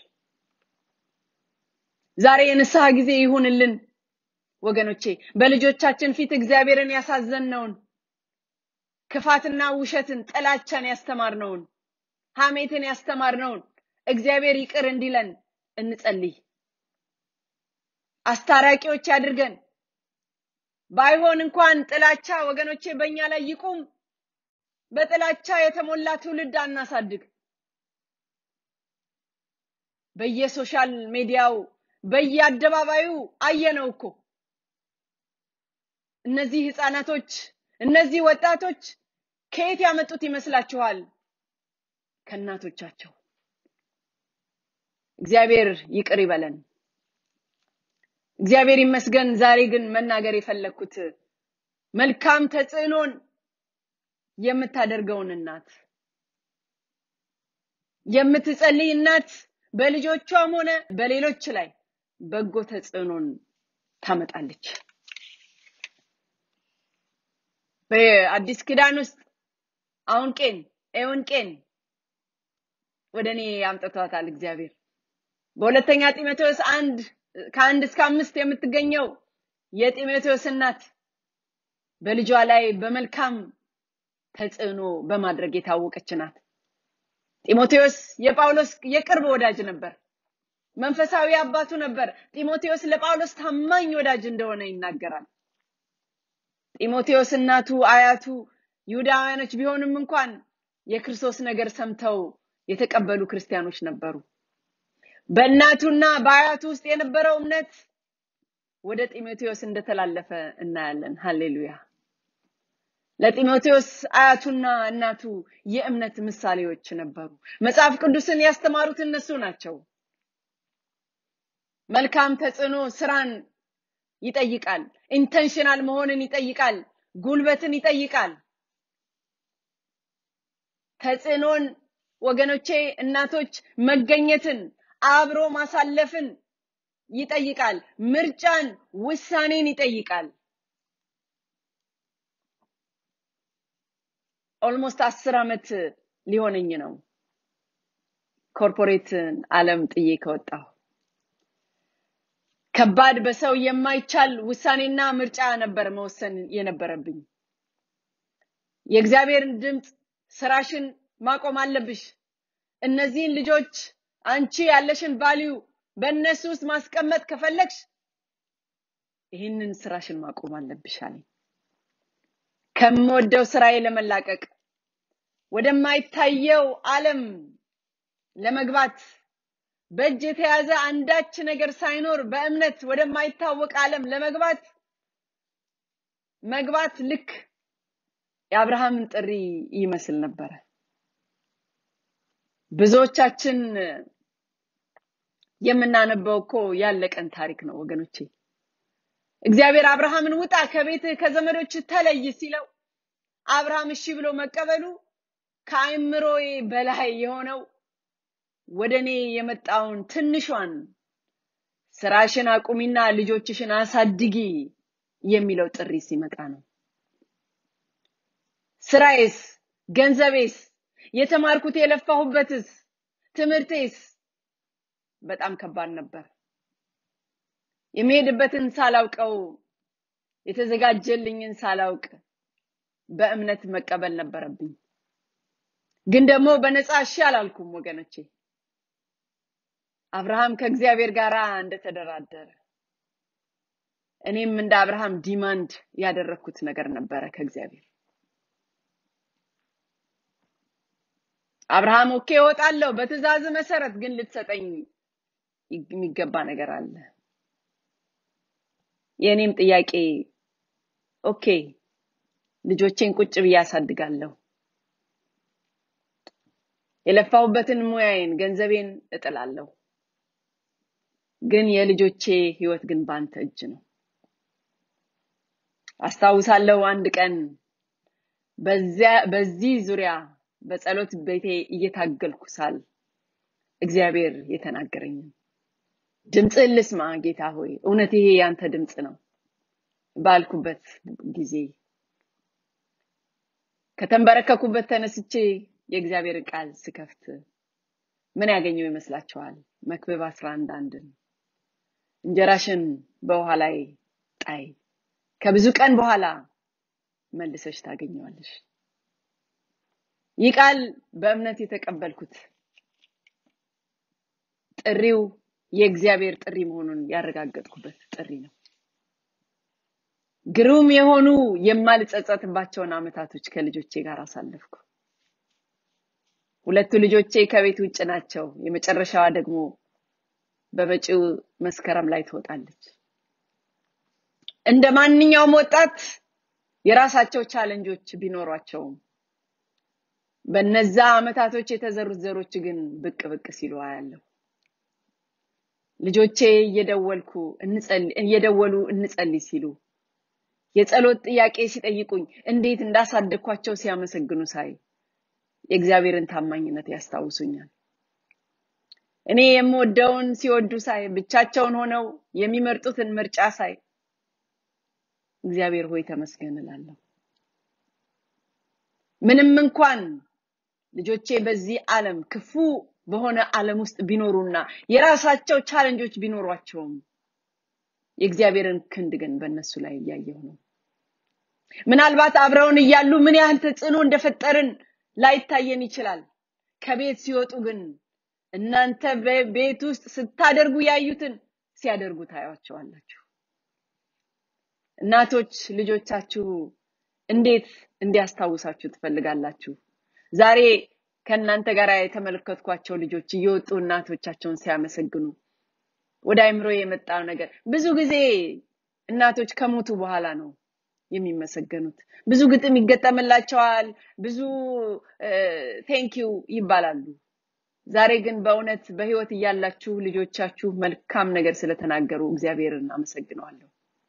ዛሬ የንስሐ ጊዜ ይሁንልን ወገኖቼ በልጆቻችን ፊት እግዚአብሔርን ያሳዘንነውን ክፋትና ውሸትን ጥላቻን ያስተማርነውን ሐሜትን ያስተማርነውን እግዚአብሔር ይቅር እንዲለን እንጸልይ አስታራቂዎች ያድርገን ባይሆን እንኳን ጥላቻ ወገኖቼ በእኛ ላይ ይቁም በጥላቻ የተሞላ ትውልድ አናሳድግ በየሶሻል ሚዲያው በየአደባባዩ አየነው እኮ እነዚህ ህፃናቶች እነዚህ ወጣቶች ከየት ያመጡት ይመስላችኋል ከእናቶቻቸው እግዚአብሔር ይቅር ይበለን እግዚአብሔር ይመስገን ዛሬ ግን መናገር የፈለግኩት መልካም ተጽዕኖን የምታደርገውን እናት የምትጸልይ እናት በልጆቿም ሆነ በሌሎች ላይ በጎ ተጽዕኖን ታመጣለች በአዲስ ኪዳን ውስጥ አሁን ቄን ኤውን ቄን ወደ እኔ አምጥቷታል እግዚአብሔር በሁለተኛ ጢሞቴዎስ አንድ ከአንድ እስከ አምስት የምትገኘው የጢሞቴዎስ እናት በልጇ ላይ በመልካም ተጽዕኖ በማድረግ የታወቀች ናት ጢሞቴዎስ የጳውሎስ የቅርብ ወዳጅ ነበር መንፈሳዊ አባቱ ነበር ጢሞቴዎስ ለጳውሎስ ታማኝ ወዳጅ እንደሆነ ይናገራል ጢሞቴዎስ እናቱ አያቱ ይሁዳውያኖች ቢሆንም እንኳን የክርስቶስ ነገር ሰምተው የተቀበሉ ክርስቲያኖች ነበሩ በእናቱና በአያቱ ውስጥ የነበረው እምነት ወደ ጢሞቴዎስ እንደተላለፈ እናያለን ሃሌሉያ ለጢሞቴዎስ አያቱና እናቱ የእምነት ምሳሌዎች ነበሩ። መጽሐፍ ቅዱስን ያስተማሩት እነሱ ናቸው። መልካም ተጽዕኖ ስራን ይጠይቃል። ኢንተንሽናል መሆንን ይጠይቃል። ጉልበትን ይጠይቃል። ተጽዕኖን ወገኖቼ፣ እናቶች መገኘትን፣ አብሮ ማሳለፍን ይጠይቃል። ምርጫን፣ ውሳኔን ይጠይቃል። ኦልሞስት አስር ዓመት ሊሆነኝ ነው ኮርፖሬትን ዓለም ጥዬ ከወጣሁ። ከባድ በሰው የማይቻል ውሳኔና ምርጫ ነበር መወሰን የነበረብኝ። የእግዚአብሔርን ድምፅ ስራሽን ማቆም አለብሽ። እነዚህን ልጆች አንቺ ያለሽን ቫልዩ በእነሱ ውስጥ ማስቀመጥ ከፈለግሽ ይህንን ስራሽን ማቆም አለብሽ አለኝ። ከምወደው ስራዬ ለመላቀቅ ወደማይታየው ዓለም ለመግባት በእጅ የተያዘ አንዳች ነገር ሳይኖር በእምነት ወደማይታወቅ ዓለም ለመግባት መግባት ልክ የአብርሃምን ጥሪ ይመስል ነበረ። ብዙዎቻችን የምናነበው እኮ ያለቀን ታሪክ ነው ወገኖቼ። እግዚአብሔር አብርሃምን ውጣ ከቤትህ ከዘመዶች ተለይ ሲለው አብርሃም እሺ ብሎ መቀበሉ ከአእምሮዬ በላይ የሆነው ወደ እኔ የመጣውን ትንሿን ስራሽን አቁሚና ልጆችሽን አሳድጊ የሚለው ጥሪ ሲመጣ ነው። ስራዬስ፣ ገንዘቤስ፣ የተማርኩት የለፋሁበትስ፣ ትምህርቴስ በጣም ከባድ ነበር። የሚሄድበትን ሳላውቀው የተዘጋጀልኝን ሳላውቅ በእምነት መቀበል ነበረብኝ። ግን ደግሞ በነፃ እሺ አላልኩም ወገኖቼ። አብርሃም ከእግዚአብሔር ጋር እንደተደራደረ እኔም እንደ አብርሃም ዲማንድ ያደረግኩት ነገር ነበረ ከእግዚአብሔር። አብርሃም ኦኬ እወጣለሁ በትእዛዝ መሰረት፣ ግን ልትሰጠኝ የሚገባ ነገር አለ። የእኔም ጥያቄ ኦኬ ልጆቼን ቁጭ ብዬ አሳድጋለሁ፣ የለፋሁበትን ሙያዬን ገንዘቤን እጥላለሁ፣ ግን የልጆቼ ህይወት ግን ባንተ እጅ ነው። አስታውሳለሁ አንድ ቀን በዚያ በዚህ ዙሪያ በጸሎት ቤቴ እየታገልኩ ሳል እግዚአብሔር የተናገረኝን ድምፅህን ልስማ ጌታ ሆይ እውነት ይሄ ያንተ ድምፅ ነው ባልኩበት ጊዜ ከተንበረከኩበት ተነስቼ የእግዚአብሔርን ቃል ስከፍት ምን ያገኘው ይመስላችኋል? መክብብ አስራ አንድ አንድን እንጀራሽን በውሃ ላይ ጣይ፣ ከብዙ ቀን በኋላ መልሰሽ ታገኘዋለሽ። ይህ ቃል በእምነት የተቀበልኩት ጥሪው የእግዚአብሔር ጥሪ መሆኑን ያረጋገጥኩበት ጥሪ ነው። ግሩም የሆኑ የማልጸጸትባቸውን አመታቶች ከልጆቼ ጋር አሳለፍኩ። ሁለቱ ልጆቼ ከቤት ውጭ ናቸው። የመጨረሻዋ ደግሞ በመጪው መስከረም ላይ ትወጣለች። እንደ ማንኛውም ወጣት የራሳቸው ቻለንጆች ቢኖሯቸውም በነዛ አመታቶች የተዘሩት ዘሮች ግን ብቅ ብቅ ሲሉ አያለሁ። ልጆቼ እየደወልኩ እየደወሉ እንጸልይ ሲሉ የጸሎት ጥያቄ ሲጠይቁኝ እንዴት እንዳሳደግኳቸው ሲያመሰግኑ ሳይ የእግዚአብሔርን ታማኝነት ያስታውሱኛል። እኔ የምወደውን ሲወዱ ሳይ ብቻቸውን ሆነው የሚመርጡትን ምርጫ ሳይ እግዚአብሔር ሆይ ተመስገን እላለሁ። ምንም እንኳን ልጆቼ በዚህ ዓለም ክፉ በሆነ ዓለም ውስጥ ቢኖሩና የራሳቸው ቻለንጆች ቢኖሯቸውም የእግዚአብሔርን ክንድ ግን በእነሱ ላይ እያየሁ ነው። ምናልባት አብረውን እያሉ ምን ያህል ተጽዕኖ እንደፈጠርን ላይታየን ይችላል። ከቤት ሲወጡ ግን እናንተ በቤት ውስጥ ስታደርጉ ያዩትን ሲያደርጉ ታያቸዋላችሁ። እናቶች ልጆቻችሁ እንዴት እንዲያስታውሳችሁ ትፈልጋላችሁ? ዛሬ ከእናንተ ጋር የተመለከትኳቸው ልጆች እየወጡ እናቶቻቸውን ሲያመሰግኑ ወደ አይምሮ የመጣው ነገር ብዙ ጊዜ እናቶች ከሞቱ በኋላ ነው የሚመሰገኑት። ብዙ ግጥም ይገጠምላቸዋል፣ ብዙ ቴንኪው ይባላሉ። ዛሬ ግን በእውነት በህይወት እያላችሁ ልጆቻችሁ መልካም ነገር ስለተናገሩ እግዚአብሔርን አመሰግነዋለሁ።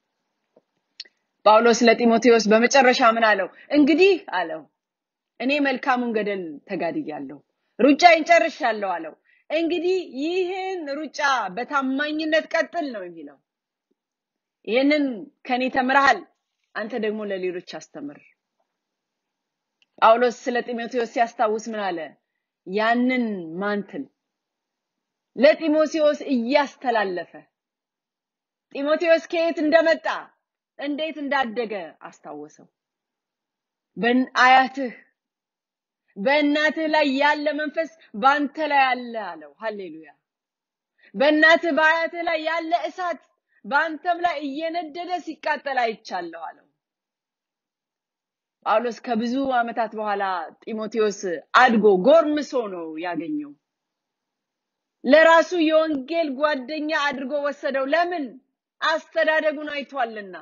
ጳውሎስ ለጢሞቴዎስ በመጨረሻ ምን አለው? እንግዲህ አለው እኔ መልካሙን ገደል ተጋድያለሁ፣ ሩጫዬን ጨርሻለሁ አለው። እንግዲህ ይህን ሩጫ በታማኝነት ቀጥል ነው የሚለው። ይህንን ከኔ ተምረሃል፣ አንተ ደግሞ ለሌሎች አስተምር። ጳውሎስ ስለ ጢሞቴዎስ ሲያስታውስ ምን አለ? ያንን ማንትል ለጢሞቴዎስ እያስተላለፈ ጢሞቴዎስ ከየት እንደመጣ እንዴት እንዳደገ አስታወሰው። በአያትህ በእናትህ ላይ ያለ መንፈስ በአንተ ላይ አለ አለው። ሃሌሉያ! በእናትህ በአያትህ ላይ ያለ እሳት በአንተም ላይ እየነደደ ሲቃጠል አይቻለሁ አለው። ጳውሎስ ከብዙ ዓመታት በኋላ ጢሞቴዎስ አድጎ ጎርምሶ ነው ያገኘው። ለራሱ የወንጌል ጓደኛ አድርጎ ወሰደው። ለምን? አስተዳደጉን አይቷልና።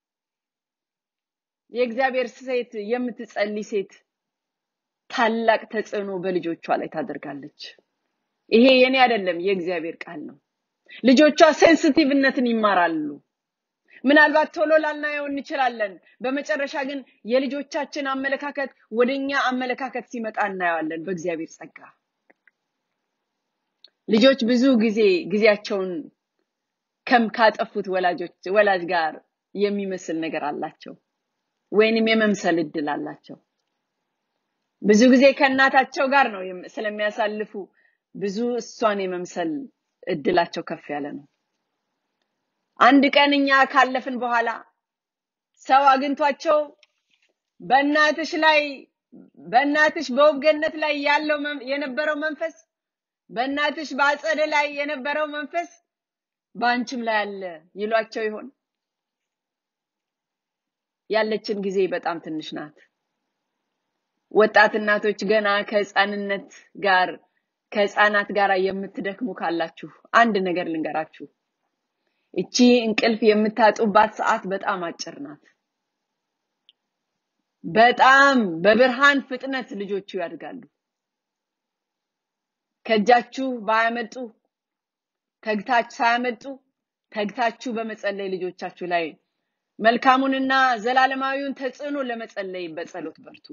የእግዚአብሔር ሴት የምትጸልይ ሴት ታላቅ ተጽዕኖ በልጆቿ ላይ ታደርጋለች። ይሄ የኔ አይደለም፣ የእግዚአብሔር ቃል ነው። ልጆቿ ሴንሲቲቭነትን ይማራሉ። ምናልባት ቶሎ ላናየው እንችላለን። በመጨረሻ ግን የልጆቻችን አመለካከት ወደኛ አመለካከት ሲመጣ እናየዋለን በእግዚአብሔር ጸጋ። ልጆች ብዙ ጊዜ ጊዜያቸውን ከም ካጠፉት ወላጆች ወላጅ ጋር የሚመስል ነገር አላቸው ወይንም የመምሰል እድል አላቸው። ብዙ ጊዜ ከእናታቸው ጋር ነው ስለሚያሳልፉ ብዙ እሷን የመምሰል እድላቸው ከፍ ያለ ነው። አንድ ቀን እኛ ካለፍን በኋላ ሰው አግኝቷቸው በእናትሽ ላይ በእናትሽ በውብገነት ላይ ያለው የነበረው መንፈስ በእናትሽ በአጸደ ላይ የነበረው መንፈስ በአንቺም ላይ አለ ይሏቸው ይሆን? ያለችን ጊዜ በጣም ትንሽ ናት። ወጣት እናቶች ገና ከህፃንነት ጋር ከህፃናት ጋር የምትደክሙ ካላችሁ አንድ ነገር ልንገራችሁ። እቺ እንቅልፍ የምታጡባት ሰዓት በጣም አጭር ናት። በጣም በብርሃን ፍጥነት ልጆቹ ያድጋሉ። ከእጃችሁ ባያመልጡ ተግታች ሳያመልጡ ተግታችሁ በመጸለይ ልጆቻችሁ ላይ መልካሙንና ዘላለማዊውን ተጽዕኖ ለመጸለይ በጸሎት በርቱ።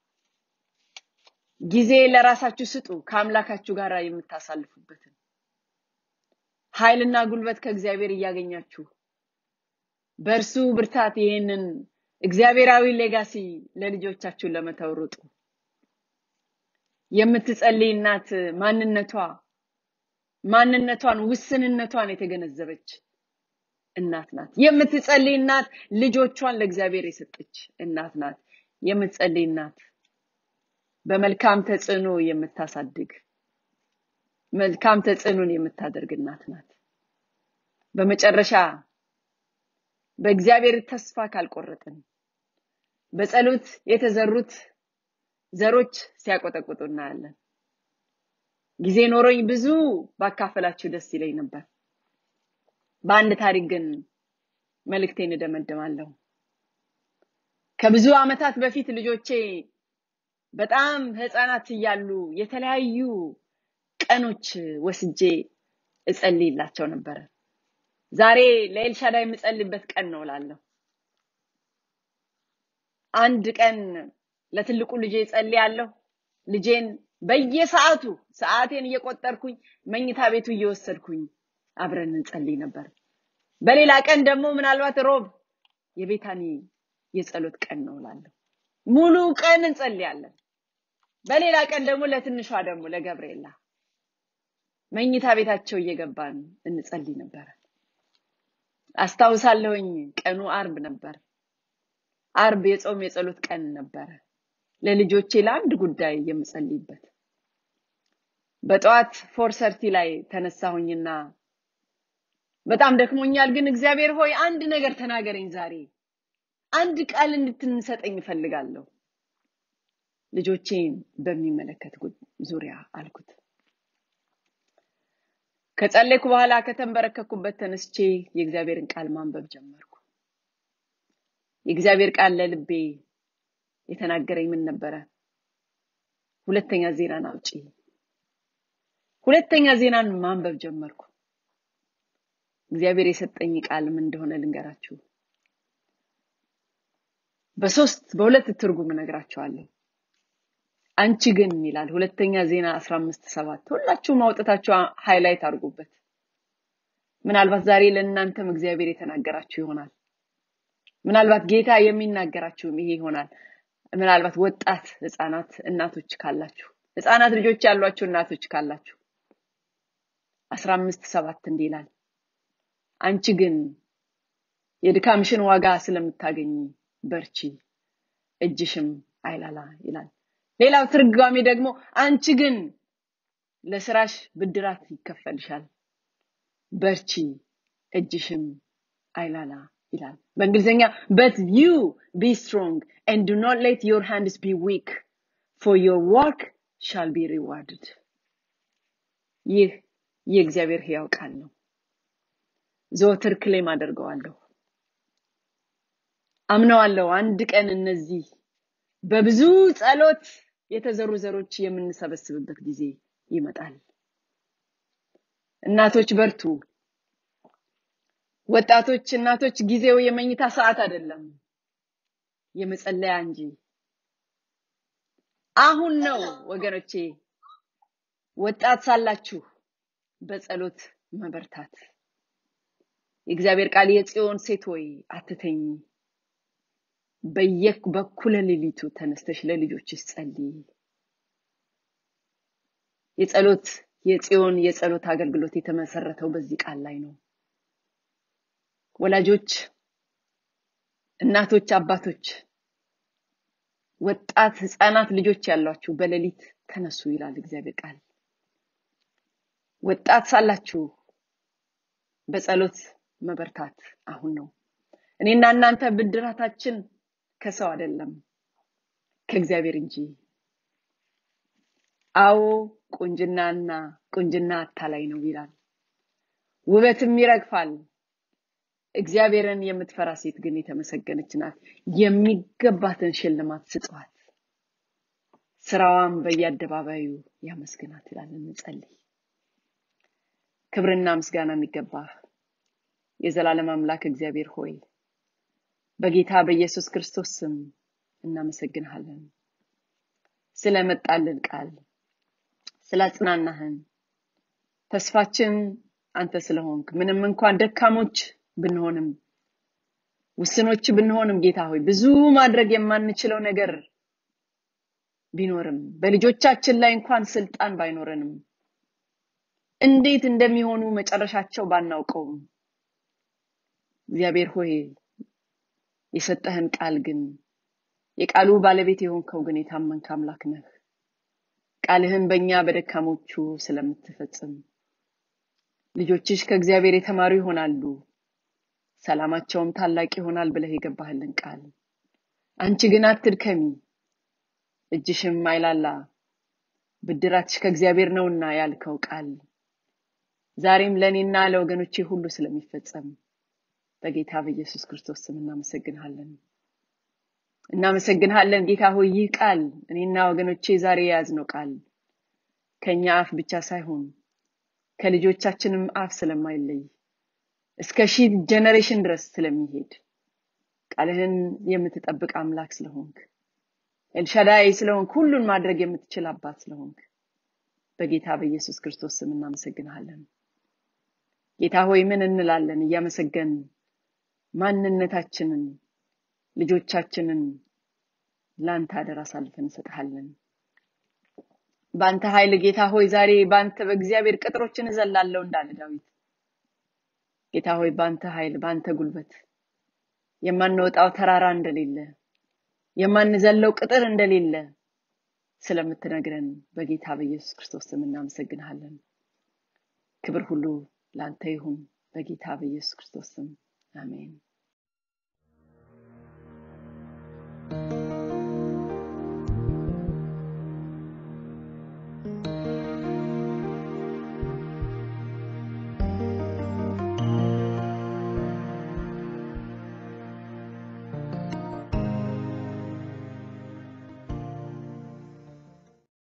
ጊዜ ለራሳችሁ ስጡ፣ ከአምላካችሁ ጋር የምታሳልፉበትን ኃይልና ጉልበት ከእግዚአብሔር እያገኛችሁ በእርሱ ብርታት ይህንን እግዚአብሔራዊ ሌጋሲ ለልጆቻችሁ ለመተው ሩጡ። የምትጸልይ እናት ማንነቷ ማንነቷን ውስንነቷን የተገነዘበች እናት ናት። የምትጸልይ እናት ልጆቿን ለእግዚአብሔር የሰጠች እናት ናት። የምትጸልይ እናት በመልካም ተጽዕኖ የምታሳድግ መልካም ተጽዕኖን የምታደርግ እናት ናት። በመጨረሻ በእግዚአብሔር ተስፋ ካልቆረጥን በጸሎት የተዘሩት ዘሮች ሲያቆጠቁጡ እናያለን። ጊዜ ኖሮኝ ብዙ ባካፈላችሁ ደስ ይለኝ ነበር። በአንድ ታሪክ ግን መልእክቴን እደመድማለሁ። ከብዙ ዓመታት በፊት ልጆቼ በጣም ህፃናት እያሉ የተለያዩ ቀኖች ወስጄ እጸልይላቸው ነበረ። ዛሬ ለኤልሻዳይ የምጸልይበት ቀን ነው እላለሁ። አንድ ቀን ለትልቁ ልጄ ጸልያለሁ። ልጄን በየሰዓቱ ሰዓቴን እየቆጠርኩኝ መኝታ ቤቱ እየወሰድኩኝ አብረን እንጸልይ ነበር። በሌላ ቀን ደግሞ ምናልባት ሮብ የቤታኒ የጸሎት ቀን ነው እላለሁ። ሙሉ ቀን እንጸልያለን። በሌላ ቀን ደግሞ ለትንሿ ደግሞ ለገብርኤላ መኝታ ቤታቸው እየገባን እንጸልይ ነበር። አስታውሳለሁኝ ቀኑ አርብ ነበር። አርብ የጾም የጸሎት ቀን ነበረ። ለልጆቼ ለአንድ ጉዳይ የምጸልይበት በጠዋት ፎር ሰርቲ ላይ ተነሳሁኝና በጣም ደክሞኛል፣ ግን እግዚአብሔር ሆይ አንድ ነገር ተናገረኝ ዛሬ አንድ ቃል እንድትንሰጠኝ እፈልጋለሁ። ልጆቼን በሚመለከት ዙሪያ አልኩት። ከጸለይኩ በኋላ ከተንበረከኩበት ተነስቼ የእግዚአብሔርን ቃል ማንበብ ጀመርኩ። የእግዚአብሔር ቃል ለልቤ የተናገረኝ ምን ነበረ? ሁለተኛ ዜናን አውጪ። ሁለተኛ ዜናን ማንበብ ጀመርኩ። እግዚአብሔር የሰጠኝ ቃል ምን እንደሆነ ልንገራችሁ። በሶስት በሁለት ትርጉም እነግራችኋለሁ። አንቺ ግን ይላል ሁለተኛ ዜና 15 ሰባት ሁላችሁም አውጥታችሁ ሃይላይት አድርጉበት። ምናልባት ዛሬ ለእናንተም እግዚአብሔር የተናገራችሁ ይሆናል። ምናልባት ጌታ የሚናገራችሁም ይሄ ይሆናል። ምናልባት ወጣት ህፃናት እናቶች ካላችሁ ህፃናት ልጆች ያሏችሁ እናቶች ካላችሁ አስራ አምስት ሰባት እንዲህ ይላል አንቺ ግን የድካምሽን ዋጋ ስለምታገኝ በርቺ እጅሽም አይላላ ይላል ሌላው ትርጓሜ ደግሞ አንቺ ግን ለስራሽ ብድራት ይከፈልሻል በርቺ እጅሽም አይላላ ይላል በእንግሊዝኛ but you be strong and do not let your hands be weak for your work shall be rewarded ይህ የእግዚአብሔር ሕያው ቃል ነው ዘወትር ክሌም አደርገዋለሁ አምነዋለሁ አንድ ቀን እነዚህ በብዙ ጸሎት የተዘሩ ዘሮች የምንሰበስብበት ጊዜ ይመጣል እናቶች በርቱ ወጣቶች እናቶች ጊዜው የመኝታ ሰዓት አይደለም የመጸለያ እንጂ አሁን ነው ወገኖቼ ወጣት ሳላችሁ በጸሎት መበርታት የእግዚአብሔር ቃል የጽዮን ሴት ሆይ አትተኝ በየክ በኩለ ሌሊቱ ተነስተሽ ለልጆችሽ ጸልይ የጸሎት የጽዮን የጸሎት አገልግሎት የተመሰረተው በዚህ ቃል ላይ ነው ወላጆች እናቶች አባቶች ወጣት ህፃናት ልጆች ያሏችሁ በሌሊት ተነሱ ይላል እግዚአብሔር ቃል ወጣት ሳላችሁ በጸሎት መበርታት አሁን ነው እኔና እናንተ ብድራታችን ከሰው አይደለም ከእግዚአብሔር እንጂ አዎ ቁንጅናና ቁንጅና አታላይ ነው ይላል ውበትም ይረግፋል እግዚአብሔርን የምትፈራ ሴት ግን የተመሰገነች ናት የሚገባትን ሽልማት ስጠዋት ስራዋም በየአደባባዩ ያመስግናት ይላል እንጸልይ ክብርና ምስጋና የሚገባ የዘላለም አምላክ እግዚአብሔር ሆይ በጌታ በኢየሱስ ክርስቶስ ስም እናመሰግንሃለን ስለመጣልን ቃል ስላጽናናህን ተስፋችን አንተ ስለሆንክ ምንም እንኳን ደካሞች ብንሆንም ውስኖች ብንሆንም ጌታ ሆይ ብዙ ማድረግ የማንችለው ነገር ቢኖርም በልጆቻችን ላይ እንኳን ስልጣን ባይኖረንም እንዴት እንደሚሆኑ መጨረሻቸው ባናውቀውም እግዚአብሔር ሆይ የሰጠህን ቃል ግን የቃሉ ባለቤት የሆንከው ግን የታመንክ አምላክ ነህ ቃልህን በእኛ በደካሞቹ ስለምትፈጽም ልጆችሽ ከእግዚአብሔር የተማሩ ይሆናሉ ሰላማቸውም ታላቅ ይሆናል ብለህ የገባህልን ቃል አንቺ ግን አትድከሚ እጅሽም አይላላ ብድራትሽ ከእግዚአብሔር ነውና ያልከው ቃል ዛሬም ለእኔና ለወገኖቼ ሁሉ ስለሚፈጸም በጌታ በኢየሱስ ክርስቶስ ስም እናመሰግንሃለን እናመሰግንሃለን ጌታ ሆይ ይህ ቃል እኔና ወገኖቼ ዛሬ የያዝነው ቃል ከኛ አፍ ብቻ ሳይሆን ከልጆቻችንም አፍ ስለማይለይ እስከ ሺህ ጀነሬሽን ድረስ ስለሚሄድ ቃልህን የምትጠብቅ አምላክ ስለሆንክ ኤልሻዳይ ስለሆንክ ሁሉን ማድረግ የምትችል አባት ስለሆንክ በጌታ በኢየሱስ ክርስቶስ ስም እናመሰግንሃለን ጌታ ሆይ ምን እንላለን እያመሰገን ማንነታችንን ልጆቻችንን ለአንተ አደራ አሳልፈን እንሰጥሃለን በአንተ ኃይል ጌታ ሆይ ዛሬ በአንተ በእግዚአብሔር ቅጥሮችን እዘላለሁ እንዳለ ዳዊት ጌታ ሆይ በአንተ ኃይል በአንተ ጉልበት የማንወጣው ተራራ እንደሌለ የማንዘለው ቅጥር እንደሌለ ስለምትነግረን በጌታ በኢየሱስ ክርስቶስ ስም እናመሰግንሃለን ክብር ሁሉ ለአንተ ይሁን በጌታ በኢየሱስ ክርስቶስ ስም አሜን